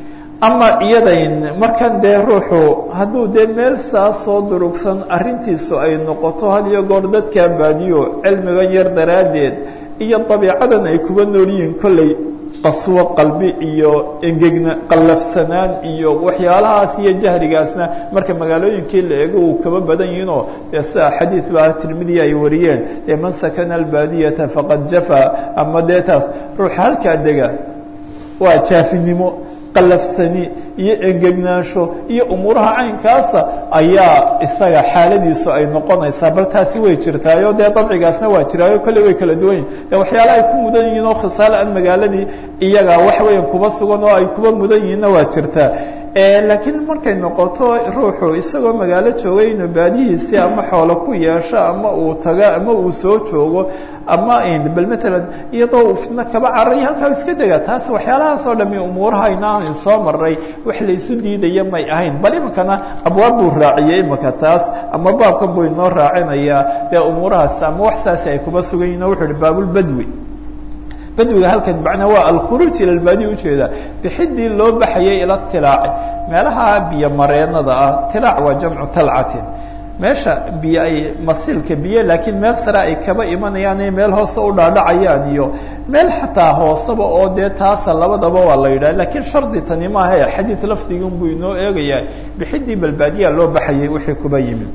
Speaker 1: ama iyadayn markan dee ruuxu hadduu dee meel saas soo durugsan arrintiisu ay noqoto had iyo goor dadkaa baadiyo cilmigan yar daraaddeed iyo dabiicadan ay kuba nool yihiin kolley qaswo qalbi iyo engegna qallafsanaan iyo waxyaalahaas iyo jahligaasna marka magaalooyinkii la eego uu kaba badan yihinoo dee sida xadiid baa tirmidiya ay wariyeen dee man sakana albaadiyata faqad jafaa ama dee taas ruuxa halkaa dega waa jaafinimo qalafsani iyo engegnaansho iyo umuuraha caynkaasa ayaa isaga xaaladiisu ay noqonaysaa bal taasi way jirtaayo dee dabcigaasna waa jiraayo kolley way kala duwan yihin de waxyaala ay ku mudan yihiin oo khisaale aan magaaladii iyaga wax weyan kuba sugan oo ay kuba mudan yihiinna waa jirtaa laakiin markay noqoto ruuxu isagoo magaalo joogay inuu baadihiisii ama xoolo ku yeesho ama uu tago ama uu soo joogo ama bal matalan iyadoo uu fidno kaba cararay halkaa iska dega taas waxyaalahaas oo dhami umuurahayna aan soo maray wax laysu diidaya may ahayn bal iminkana abwaab buu raaciyey iminka taas ama baabkan buu inoo raacinayaa dee umuurahaas ama wax saasi ay kuba sugan yihin o wuxu uhi baabulbadwi badwiga halkan macnaa waa alkhuruuj ila lbaadiya ujeeda bixidii loo baxayay ila tilaaci meelaha biyo mareenada ah tilaac waa jamcu talcatin meesha biyo ay masiilka biyo laakiin meel sare ay kaba imanayaan iyo meel hoose u dhaadhacayaan iyo meel xataa hooseba oo dee taasa labadaba waa la yidhah lakiin shardi tani maaha e xadiid lafdigan buu inoo eegayaa bixidii balbaadiya loo baxayay wixii kuba yimid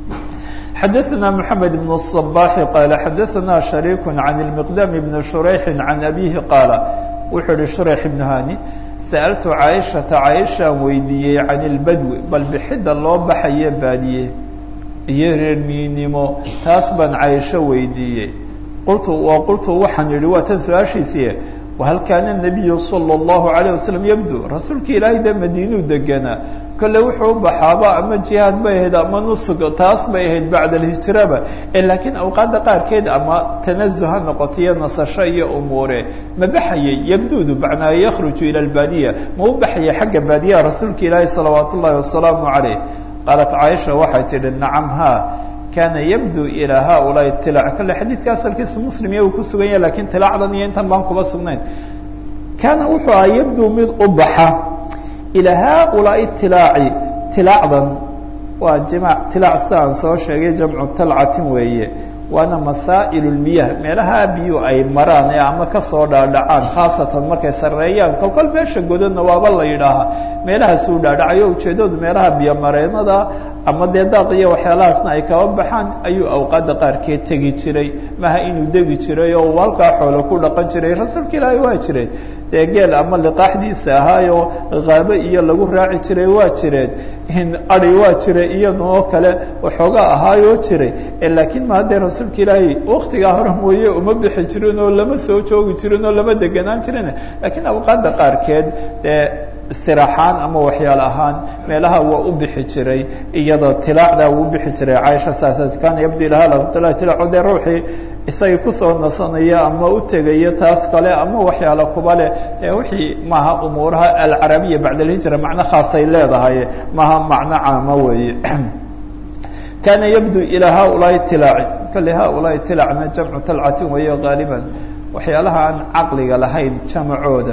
Speaker 1: xadaثna mحamed بن الصباح qال xadaثna شharيك عن المقدام بن شhريح عن أbيه qاaل wuxuu hi شhريح بن hاni sألtu cاaشhaةa cاaشhaan weydiiyey عan الbadwi bal bixida loo baxayo baadiye iyo reermiinimo taas baan cاaشho weydiiyey qultu qultu waxaan yihi waa tan su-aashiisii وhal kaana النabiyu slى الlaهu عalيه waسلم yبdو rasuulka ilaahay de madiinuu deganaa kolle wuxuu u baxaaba ama jihaad bay ahayd ama nusug taas bay ahayd bacda alhijraba laakiin awqaadda qaarkeed ama tanazuh ha noqoto iyo nasasho iyo umuure ma baxayay yabdudu macnaa yakhruju ila albaadiya ma u baxayay xagga baadiyaha rasuulka ilaahi salawaat ullaahi wasalaamu calayh qaalat caaisha waxay tidhi nacam haa kaana yabdu ilaa haulaai itilaac kale xadiidka asalkiisu muslim iya uu ku sugan yahay lakiin tilaacdan iyo intan baan kuba sugnayn kaana wuxuu ahaa yabdu mid u baxa ilaa haulaai itilaaci tilaacdan waa jimaac tilaac si aan soo sheegay jamcu talcatin weeye waana masaa'il lmiyah meelaha biyu ay maraan ee ama kasoo dhaadhacaan khaasatan markay sarreeyaan kolkol meesha godadna waaba la yidhaahaa meelahaas uu dhaadhacayo ujeeddadu meelaha biyomareenada ama dee daaq iyo waxyaalahaasna ay kaba baxaan ayuu awqaadda qaarkeed tegi jiray maha inuu degi jiray oo uu halkaa xoolo ku dhaqan jiray rasuulka ilaahay waa jiray dee geel ama liqaaxdiisa ahaayo qaabo iyo lagu raaci jiray waa jireen adi waa jiray iyadoo kale waxoogaa ahaayoo jiray laakiin ma haddee rasuulka ilaahay waktigaa hore mooye uma bixi jirin oo lama soo joogi jirin oo lama deganaan jirin laakiin awqaadda qaarkeed dee istiraaxaan ama waxyaal ahaan meelaha waa u bixi jiray iyadoo tilaacdaa uu bixi jiray caaisha saas kaana yabdi laha laftila tilaaco dee ruuxii isagii kusoo nasanaya ama u tegaya taas kale ama waxyaala kuba leh ee wixii maaha umuuraha alcarabiya bacd alhijra macno khaasay leedahay maaha macno caama weeye kaana yabdu ilaa haulaai tilaaci kale haulaai tilaacna jamcu talcatin weeye gaaliban waxyaalaha aan caqliga lahayn jamacooda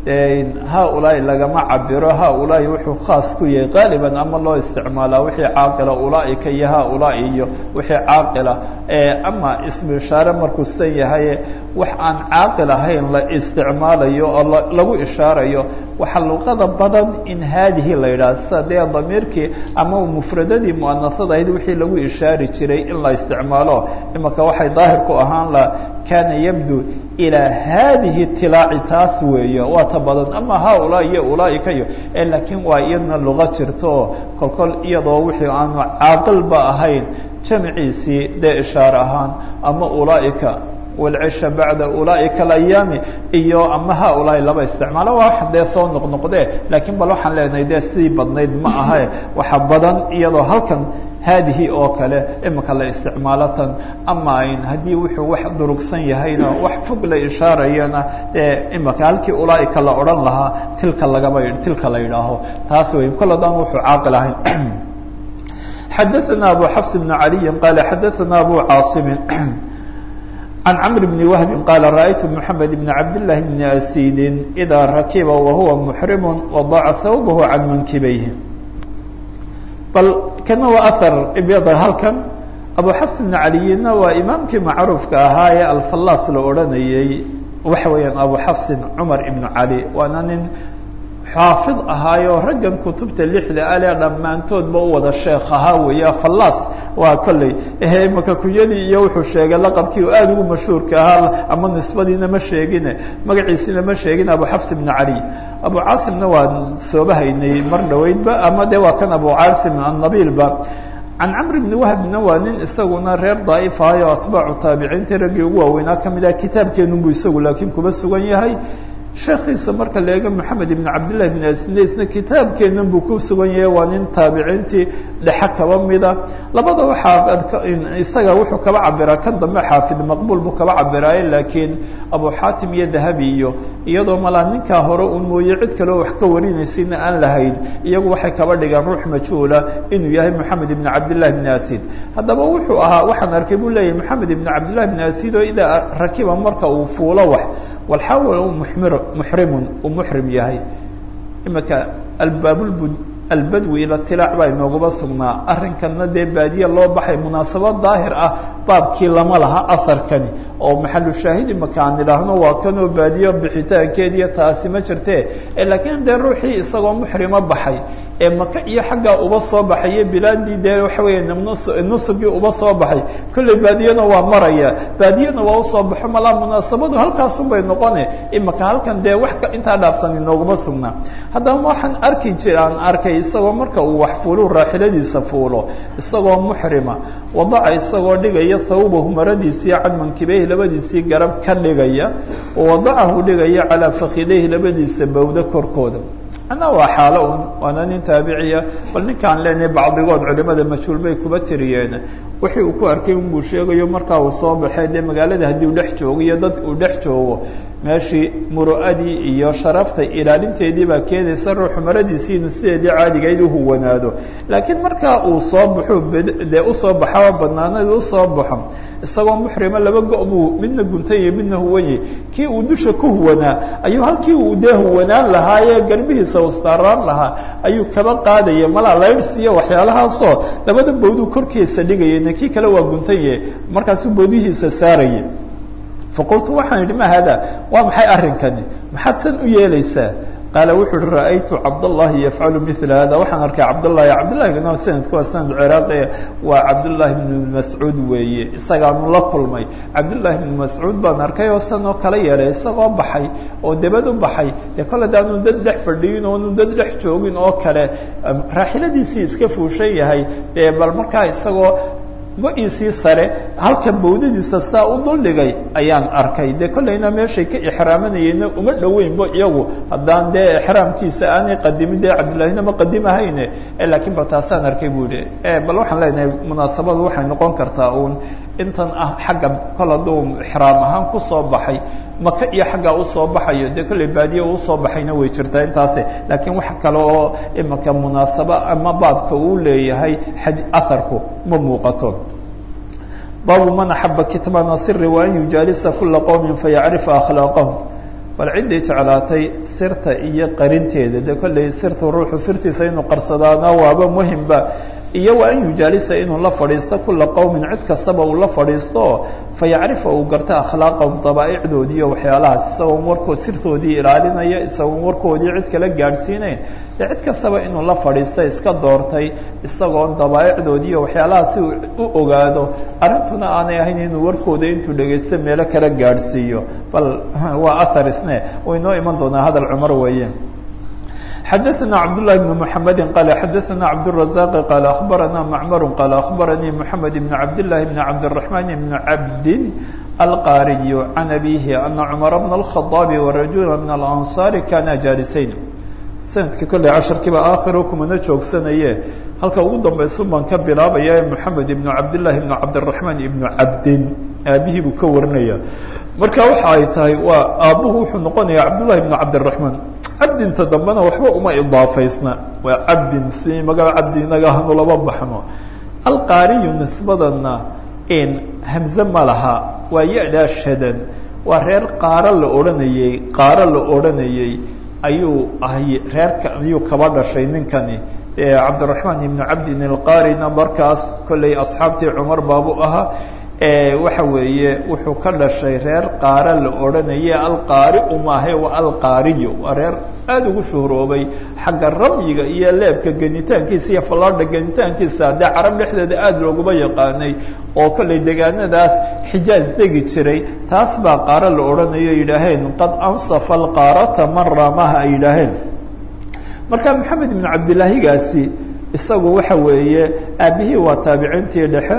Speaker 1: haulaai lagama cabiro haulaai wuxuu khaas ku yahay qaaliban ama loo isticmaalaa wixii caaqila ulaaika iyo haulaai iyo wixii caaqila ama ismu ishaare markuu san yahay wax aan caaqil ahayn la isticmaalayo oo lagu ishaarayo waxaa luqada badan in haadihi la yidhaha sida dee damiirkii ama mufradadii muanasada ahayd wixii lagu ishaari jiray in la isticmaalo imaka waxay daahir ku ahaan la kaana yabdu ilaa haadihi tilaaci taas weeyo waa ta badan ama haulaa iyo ulaaika iyo laakiin waa iyadna luqa jirto oo kolkol iyadoo wixii aanu caaqilba ahayn jamciisii dee ishaare ahaan ama ulaaika walcisha bacda ulaaika alayaami iyo ama haulaai laba isticmaalo waa wax dee soo noqnoqdee laakiin bal waxaan leenahay dee sidii badnayd ma ahae waxa badan iyadoo halkan haadihi oo kale imika la isticmaalo tan ama ayn haddii wuxuu wax durugsan yahayna wax fog la ishaarayana dee imika halkii ulaaika la odhan lahaa tilka lagaba tilka la yidhaaho taas wey kol haddaan wuxuu caaqil ahayn xadaثna abu xafs bn عaliyi qaala xadaثna abu caasimin عن cمر بن وهب قال رأيت محمد بن عبد الله بن أسيد إذا ركب وهو محرم وضع ثوبه عن منكبيه bal kana waa أثر ibyada halkan أبو xفs بن عalيna waa imaamkii macruufka ahaa ee alfalas la odranayey waxa weeyaan أبو xفsi cمar بن عalي waana nin xaafid ahaayo raggan kutubta lixda ale dhammaantoodba u wada sheekh ahaa weeye falas waa kolley ehe imaka kunyadii iyo wuxuu sheegay laqabkii oo aada ugu mashhuurka ahaa ama nisbadiina ma sheegine magaciisina ma sheegin abu xafs ibn cali abu caasimna waan sooba haynay mar dhaweydba ama de waa kan abu caasim annabiilba can camr bni wahbna waa nin isaguna reer daa'if ahay oo atbaacu taabiciintii raggii ugu waaweynaa kamid ah kitaabkeenunbu isagu laakiin kuba sugan yahay sheekiisa marka la eego maxamed ibn cabdillahi bn asnesna kitaabkeenan buu ku sugan yahay waa nin taabiciintii dhexe kaba mida labada waxaa isaga wuxuu kaba cabiraa kan dambe xaafid maqbuul buu kaba cabiraaye laakiin abu xaatim iyo dahabi iyo iyadoo malaa ninkaa hore un mooye cid kaleo wax ka warinaysayna aan lahayn iyagu waxay kaba dhigaan ruux majhuula inuu yahay moxamed ibn cabdillahi bn asid haddaba wuxuu ahaa waxaan arkay buu leeyahay moxamed ibn cabdillahi bn asid oo idaa rakiba marka uu fuulo wax walxaawal mumir muxrimun uu muxrim yahay imika albaabulbu albadwi ila tilaac baa inoogaba sugnaa arrinkana dee baadiye loo baxay munaasabad daahir ah baabkii lama laha aharkani oo maxalu shaahid imaka aan idhaahno waa kanoo baadiye bixitaankeediiyo taasi ma jirte laakiin dee ruuxii isagoo muxrima baxay ee maka iyo xaggaa uba soo baxay iyo bilaadii dee waxa weeye nusugii uba soo baxay kolley baadiyana waa maraya baadiyana waa usoo baxo malaa munaasabadu halkaasunbay noqone imaka halkan dee wax intaa dhaafsan inooguma sugnaa haddaba waxaan arki jir aan arkay isagoo marka uu wax fuulu raaxiladiisa fuulo isagoo muxrima wadaca isagoo dhigaya thawbahu maradiisii cadmankibeyhi labadiisii garab ka dhigaya wadacahu dhigaya calaa fakideyhi labadiisa bawdo korkooda ana waa xaalo un waana nin taabiciya bal ninkaan leenahay bacdigood culimada majhuul bay kuba tiriyeen wixii uu ku arkay unbuu sheegayo markaa uu soo baxay dee magaalada haddii uu dhex joogo iyo dad uu dhex joogo meeshii muru'adii iyo sharafta ilaalinteedii baa keenaysa ruuxu maradiisii inuu sideedii caadigayd uhuwanaado laakiin markaa uu soo baxo dee usoo baxaa banaanada usoo baxo isagoo muxrima laba go- buu midna guntanye midna huwanye kii uu dusha ku huwanaa ayuu halkii uu dee huwanaan lahaayee garbihiisa ustaaraan lahaa ayuu kaba qaadaya malaa laydhsiiyo waxyaalahaasoo labada bawduu korkiisa dhigayana kii kale waa guntanye markaasuu bawdihiisa saaraya faqultu waxaan idhi ma hada waa maxay arrinkani maxaad san u yeelaysaa qaala wuxu uhi ra'aytu cabdallahi yafcalu mila hada waxaan arkay cabdallahi cabdillahigana sanadku waa sanad ciraaqi waa cabdullaahi bnu mascuud weeye isagaanu la kulmay cabdullaahi bnu mascuud baan arkay oo sanoo kala yeelay isagoo baxay oo debad u baxay dee kole daanu dad dhex fadhiyin oonu dad dhex joogin oo kale raaxiladiisii iska fuushan yahay dee bal markaa isagoo go-iisii sare halka bawdadiisa saa u duldhigay ayaan arkay dee kollayna meeshay ka ixraamanayeenna uma dhoweynba iyagu haddaan dee exraamkiisa aanay qadimin dee cabdullaahina ma qadimahayne laakiin bal taasaan arkay bu ihi bal waxaan leenahay munaasabadu waxay noqon kartaa uun intan ah xagga kol hadduu ixraam ahaan kusoo baxay maka iyo xaggaa usoo baxayo dee kollay baadiye usoo baxayna way jirtaa intaase laakiin wax kale oo imika munaasabo ama baabka uu leeyahay aharku ma muuqato baabu man axaba kitmaana siri wa an yujaalisa kula qowmin fayacrifa akhlaaqahum bal ciddii jeclaatay sirta iyo qarinteeda dee kollay sirta ruuxu sirtiisa inuu qarsadaana waaba muhimba iyo wa an yujaalisa inuu la fadhiisto kula qowmin cid kastaba uu la fadhiisto fayacrifa uu garta akhlaaqahum dabaaicdoodii iyo waxyaalahaas isagoon warkood sirtoodii ilaalinaya isagoon warkoodii cid kala gaadhsiinayn dee cid kastaba inuu la fadhiista iska doortay isagoon dabaaicdoodii iyo waxyaalahaas si u ogaado arrintuna aanay ahayn inuu warkooda intuu dhegaysto meelo kala gaadhsiiyo bal waa ahar isne way noo iman doonaa hadal cumar weeye xadaثna cabdاللahi بن محamedi qal xadaثna cabdالرaزاq qal aخbarana macmar qal aخbaranii mحamed بn cabdالlahi بn cabdالرaحman بn cabdi alqariy can abihi ana cmar bn الخaطاab وrajula min الأnصاari kana jaalisayn sanadka kolley casharkiiba aakhiro kumana joogsanaye halka ugu dambaysu baan ka bilaabaya mحamed ibn cabdالlahi ibn cabdالرaحman ibn cabdin aabihii buu ka warinaya marka waxa ay tahay waa aabbuhu wuxuu noqonaya cabdالlahi ibn cabdالرaحman cabdinta dambena waxba uma idaafaysna waa cabdin si magaca cabdi inaga hanu laba baxno alqaariyu nisbadana hamze ma laha waa ya-daa shadan waa reer qaaro la odhanayey qaaro la odhanayey ayuu ahay reerka ayuu kaba dhashay ninkani cabdiraxmaan ibnu cabdin alqaarina markaas kolley asxaabtii cumar baabu ahaa waxa weeye wuxuu ka dhashay reer qaara la odhanaye alqaari umaahe waa alqaariyo waa reer aada ugu shuhroobay xagga ramyiga iyo leebka genitaankiisa iyo fallaadha genitaankiisa dee carab dhexdeeda aada looguma yaqaanay oo kollay degaanadaas xijaaz degi jiray taas baa qaaro la odhanayo yidhaaheen qad ansafa alqaarata man raamaha ay yidhaaheen marka maxamed ibnu cabdilaahigaasi isagu waxa weeye aabihii waa taabiciintii dhexe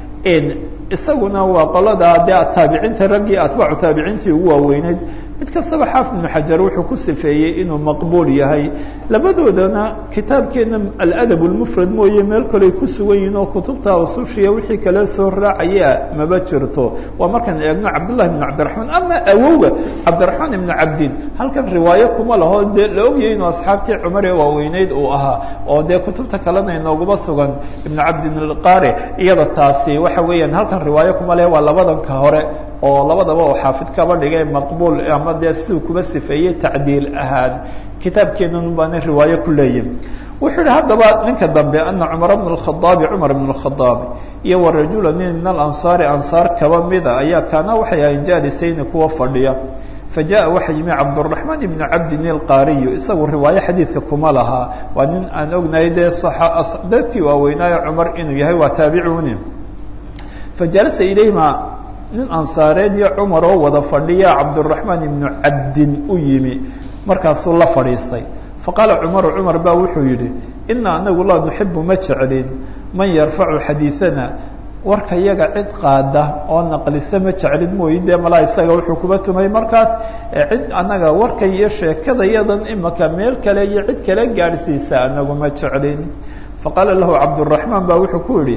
Speaker 1: isaguna waa qoladaa dee taabiciinta raggii atbaacu taabiciintii ugu waaweyneyd mid kastaba xaafid ibnu xajar wuxuu ku sifeeyey inuu maqbuul yahay labadoodana kitaabkeena aladab lmufrad mooye meel kaley ku sugan yihiin oo kutubta usushiya wixii kale soo raacaya maba jirto waa markaan eegno cabdullahi ibnu cabdiraxmaan ama awowga cabdiraxmaan ibnu cabdin halkan riwaayo kuma laho dee la ogyahay inuu asxaabtii cumar ee waaweyneyd uu ahaa oo dee kutubta kalena inooguma sugan ibnu cabdin alqaari iyada taasi waxa weeyaan halkan riwaayo kuma leh waa labadanka hore oo labadaba oo xaafid kaba dhigay maqbuul ama dee siduu kuba sifeeyey tacdiil ahaan kitaabkeenan baana riwaayo ku leeyihin wuxuu yihi haddaba ninka dambe ana cumar bn اkhadaabi cumar bn اkhadaabi iyo wa rajula nin min alansaari ansaar kaba mida ayaa kaana waxay ahayn jaalisayni kuwa fadhiya fajaءa waxa yimi cabdالرaحmaan ibn cabdin اlqaariyu isagu riwaayo xadiidka kuma lahaa waa nin aan ognahay dee dadkii waaweynaayo cumar inuu yahay waa taabicuni fajalasa ilayhima nin ansaareed iyo cumar oo wada fadhiya cabdالرaحmaan ibnu cabdin u yimi markaasuu la fadhiistay faqaala cumaru cumar baa wuxuu yidhi ina anagu laa nuxibu ma jeclin man yarfacu xadiiثana warka yaga cid qaada oo naqlisa ma jeclin mooyi dee malaa isaga wuxuu kuba tumay markaas cid anaga warka iyo sheekada yadan imaka meel kale iyo cid kale gaadhsiisa anagu ma jeclin faqaala lahu cabdالرaحmaan baa wuxuu ku yihi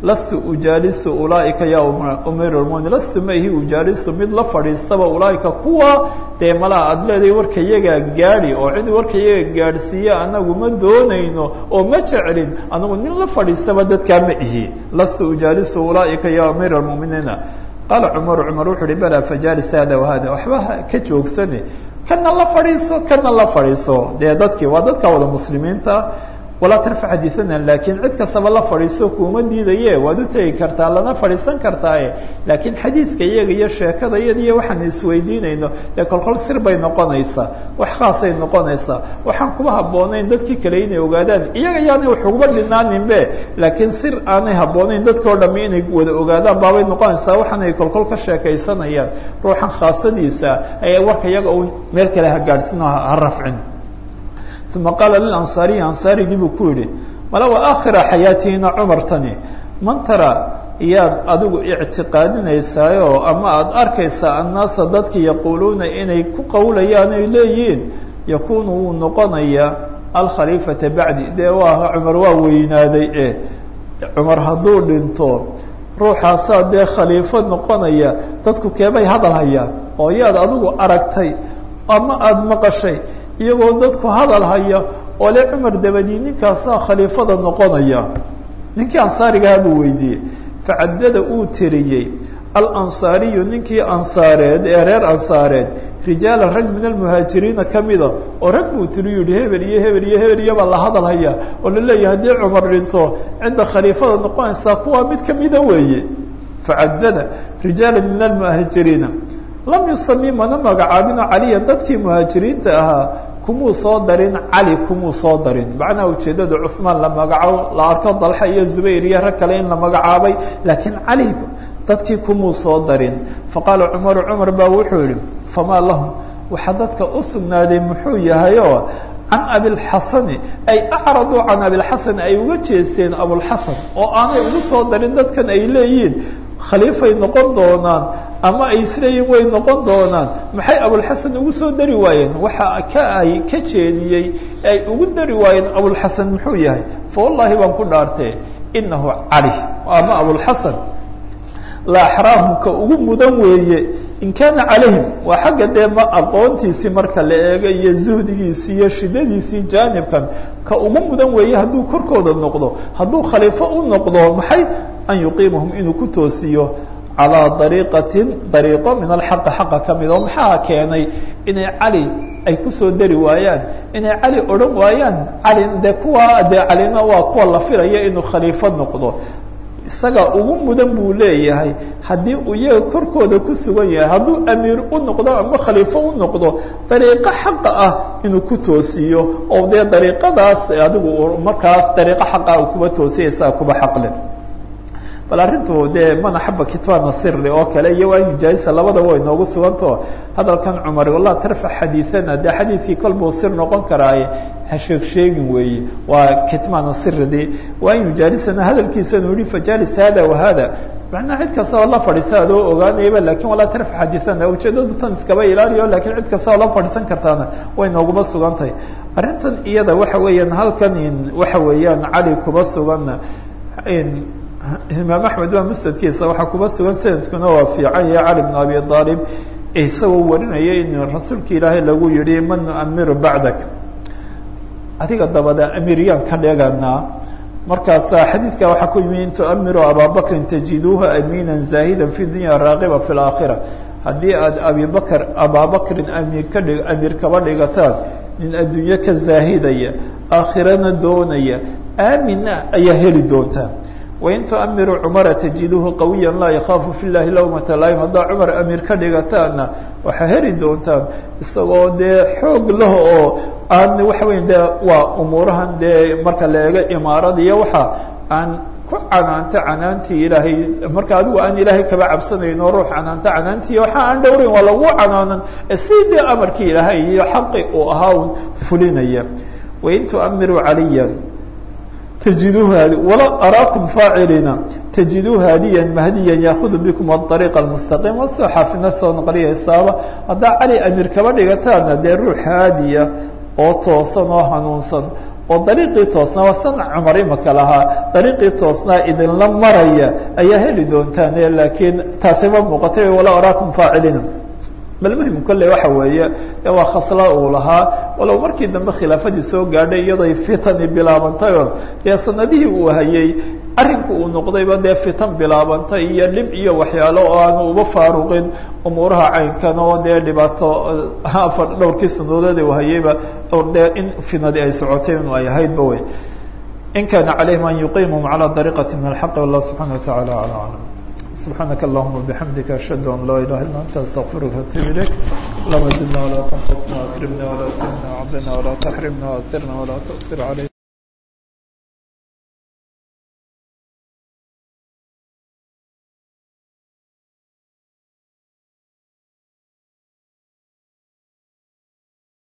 Speaker 1: lastu ujaalisu ulaaika ya umiir lmuminiin lastu maihi ujaalisu mid la fadhiistaba ulaaika kuwa dee malaa aada leedahay warka iyagaa gaadhi oo cid warka iyaga gaadhsiiya anagu ma doonayno oo ma jeclin anagu nin la fadhiistaba dadkaa ma ihi lastu ujaalisu ulaaika ya amiir lmuminiina qaala cumaru cumar wuxu uhi balaa fajaalis hada wahada waxba ka joogsane kana la fadhiiso kana la fadhiiso dee dadkii waa dadka wada muslimiinta walaa tarfac xadiiana laakiin cid kastaba la fadhiiso kuuma diidaye waad u tegi kartaa lana fadhiisan kartaaye laakiin xadiidka iyaga iyo sheekada iyada iyo waxaan isweydiinayno dee kolkol sir bay noqonaysaa wax khaasay noqonaysaa waxaan kuma habboonayn dadkii kale inay ogaadaan iyaga yaanay wax uguba dhinaaninbe laakiin sir aanay habboonayn dadkao dhami inay wada ogaadaan baabay noqonaysaa waxaanay kolkol ka sheekaysanayaan ruuxan khaasadiisa ee warka iyaga uu meel kale ha gaadhsino ha rafcin uma qaala lilansaariyi ansaarigii buu ku yidhi mala wa aakhira xayaatihina cumartani man tara iyaad adigu ictiqaadinaysaayoo ama aada arkaysaa annaasa dadki yaquuluuna inay ku qowlayaan ay leeyihiin yakuunu wuu noqonayaa alkhaliifata bacdi dee waa cumar waa weynaaday e cumar hadduu dhinto ruuxaasaa dee khaliifo noqonaya dadku keebay hadal hayaan oo yaad adigu aragtay ama aada maqashay iyagoo dadku hadal haya oo le cumar dabadii ninkaasaa khaliifada noqonaya ninkii ansaarigaha buu weydiiyey facaddada uu tiriyey alansaariyu ninkii ansaareed ee reer ansaareed rijaala rag min almuhaajiriina kamida oo rag buu tiriyu yihi hebel iyo hebel iyo hebel iyobaa la hadal haya oo la leeyahay haddii cumar dhinto cidda khaliifada noqonaysaa kuwaa mid kamida weeye facaddada rijaala min almuhaajiriina lam yusami mana magacaabino caliyan dadkii muhaajiriinta ahaa kumuu soo darin cali kumuu soo darin macnaha ujeeddada cuhmaan la magacaabo la arko dalxa iyo zubayr iyo rag kale in la magacaabay laakiin cali dadkii kumuu soo darin faqaala cumaru cumar baa wuxuu yihi famaa lahum waxaa dadka u sugnaaday muxuu yahayoo can abilxasani ay acraduu can abilxasan ay uga jeesteen abulxasan oo aanay ugu soo darin dadkan ay leeyihiin khaliifay noqon doonaan ama ay isleeyihin way noqon doonaan maxay abulxasan ugu soo dari waayeen waxa ka ay ka jeediyey ay ugu dari waayeen abulxasan muxuu yahay fa wallaahi baan ku dhaartee inahu cali ama abulxasan la axraahum ka ugu mudan weeye in kaana calayhim waa xagga dee ma aqoontiisii marka la eego iyo zuhdigiisii iyo shidadiisii jaanibkan ka ugu mudan weeye hadduu korkooda noqdo hadduu khaliifo u noqdo maxay an yuqiimahum inuu ku toosiyo calىa dariiqatin dariiqo min alxaqi xaqa ka mid oo maxaa keenay inay cali ay kusoo dari waayaan inay cali odhan waayaan cali de kuwa dee calina waa kuwa la filaya inuu khaliifo noqdo isaga ugu mudan buu leeyahay haddii uu iyaga korkooda ku sugan yahay hadduu amiir u noqdo ama khaliifo u noqdo dariiqo xaqa ah inuu ku toosiyo oo dee dariiqadaas adigu markaas dariiqo xaqa uu kuba toosiya isaga kuba xaqle bal arrintu dee mana xaba kitbaana siri oo kale iyo waa yujaahisa labadaba way noogu sugantao hadalkan cumar wallah tarfac xadiiana dee xadiidkii kol buu sir noqon karaaye ha sheeg sheegin weeye waa kitmaana siridii waa in yujaalisana hadalkiisanu yihi fajaalis hada wahada macnaa cid kastaba la fadhiisa adoo ogaanayaba lakin walaa tarfac xadiiana ujeedadu tan iskaba ilaaliyo lakin cid kastaba la fadhiisan kartaana way nooguba sugantahay arrintan iyada waxa weeyaan halkan waxa weeyaan cali kuba suganna imaam axmed waa musnadkiisa waxaa kuba sugan sanadkuna waa fiican yahay cali bn abi aalib isagoo warinaya in rasuulka ilaahay lagu yihi man nuamiru bacdak adiga dabada amiryaan ka dheeganaa markaasaa xadiidka waxaa ku yimi in tuamiru ababakrin tajiduuha amiina zaahida fi dunya raaqiba fi laakhira haddii aad abibakr ababakrin amiir ka dhig amiir kaba dhigataan nin adduunye ka zaahidaya aakhirana doonaya aamina ayaa heli doontaa wain tuamiru cumara tajiduuhu qawiya laa yakhaafu fi llahi lawmata laim haddaa cumar amiir ka dhigataana waxaa heli doontaan isagoo dee xoog lah oo aan waxa weya de waa umuurahan dee marka la eego imaarada iyo waxa aan ku canaanta canaantii ilaahay marka adigu aan ilaahay kaba cabsanayn oo ruux canaanta canaantii waxa aan dhowrayn waa lagu canaanan si dee amarkii ilaahay iyo xaqi uu ahaa un fulinaya wain tuamiru caliya تجidوه وla arاكم فاacلiina تجidوه hadiيا مhdيا yأخذ بكم الطريق المستقيم wasoo xaafina soo nqliyaysaaba haddaa cali amيir kaba dhigataana dee ruux haadiya oo toosan oo hanuunsan
Speaker 2: oo dariiqii toosnaa waa sana cumar imaka lahaa dariiqii toosnaa idinla maraya ayaa heli doontaan laakiin taasi ma muuqatay walaa araakum faacilina bal muhim kolley waxa weeye waa khasla uu lahaa walow markii dambe khilaafadii soo gaadhay iyaday fitani bilaabantay oo dee sanadihii uu hayay arrinku uu noqdayba dee fitan bilaabantay iyo dhib iyo waxyaalo oo aanu uba faaruqin umuuraha caynkan oo dee dhibaato afar dhowrkii sanadood uu hayayba dee in finadi ay socotay inu ay ahaydba wey in kana calayhim an yuqiimum calى dariiqati min alxaqi wallah subxana wataعala alى aclam سبحانك اللهم وبحمدك أشهد أن لا إله إلا أنت أستغفرك وأتوب إليك اللهم زدنا ولا تنقصنا وأكرمنا ولا تهنا وعبدنا ولا تحرمنا وأثرنا ولا تؤثر علينا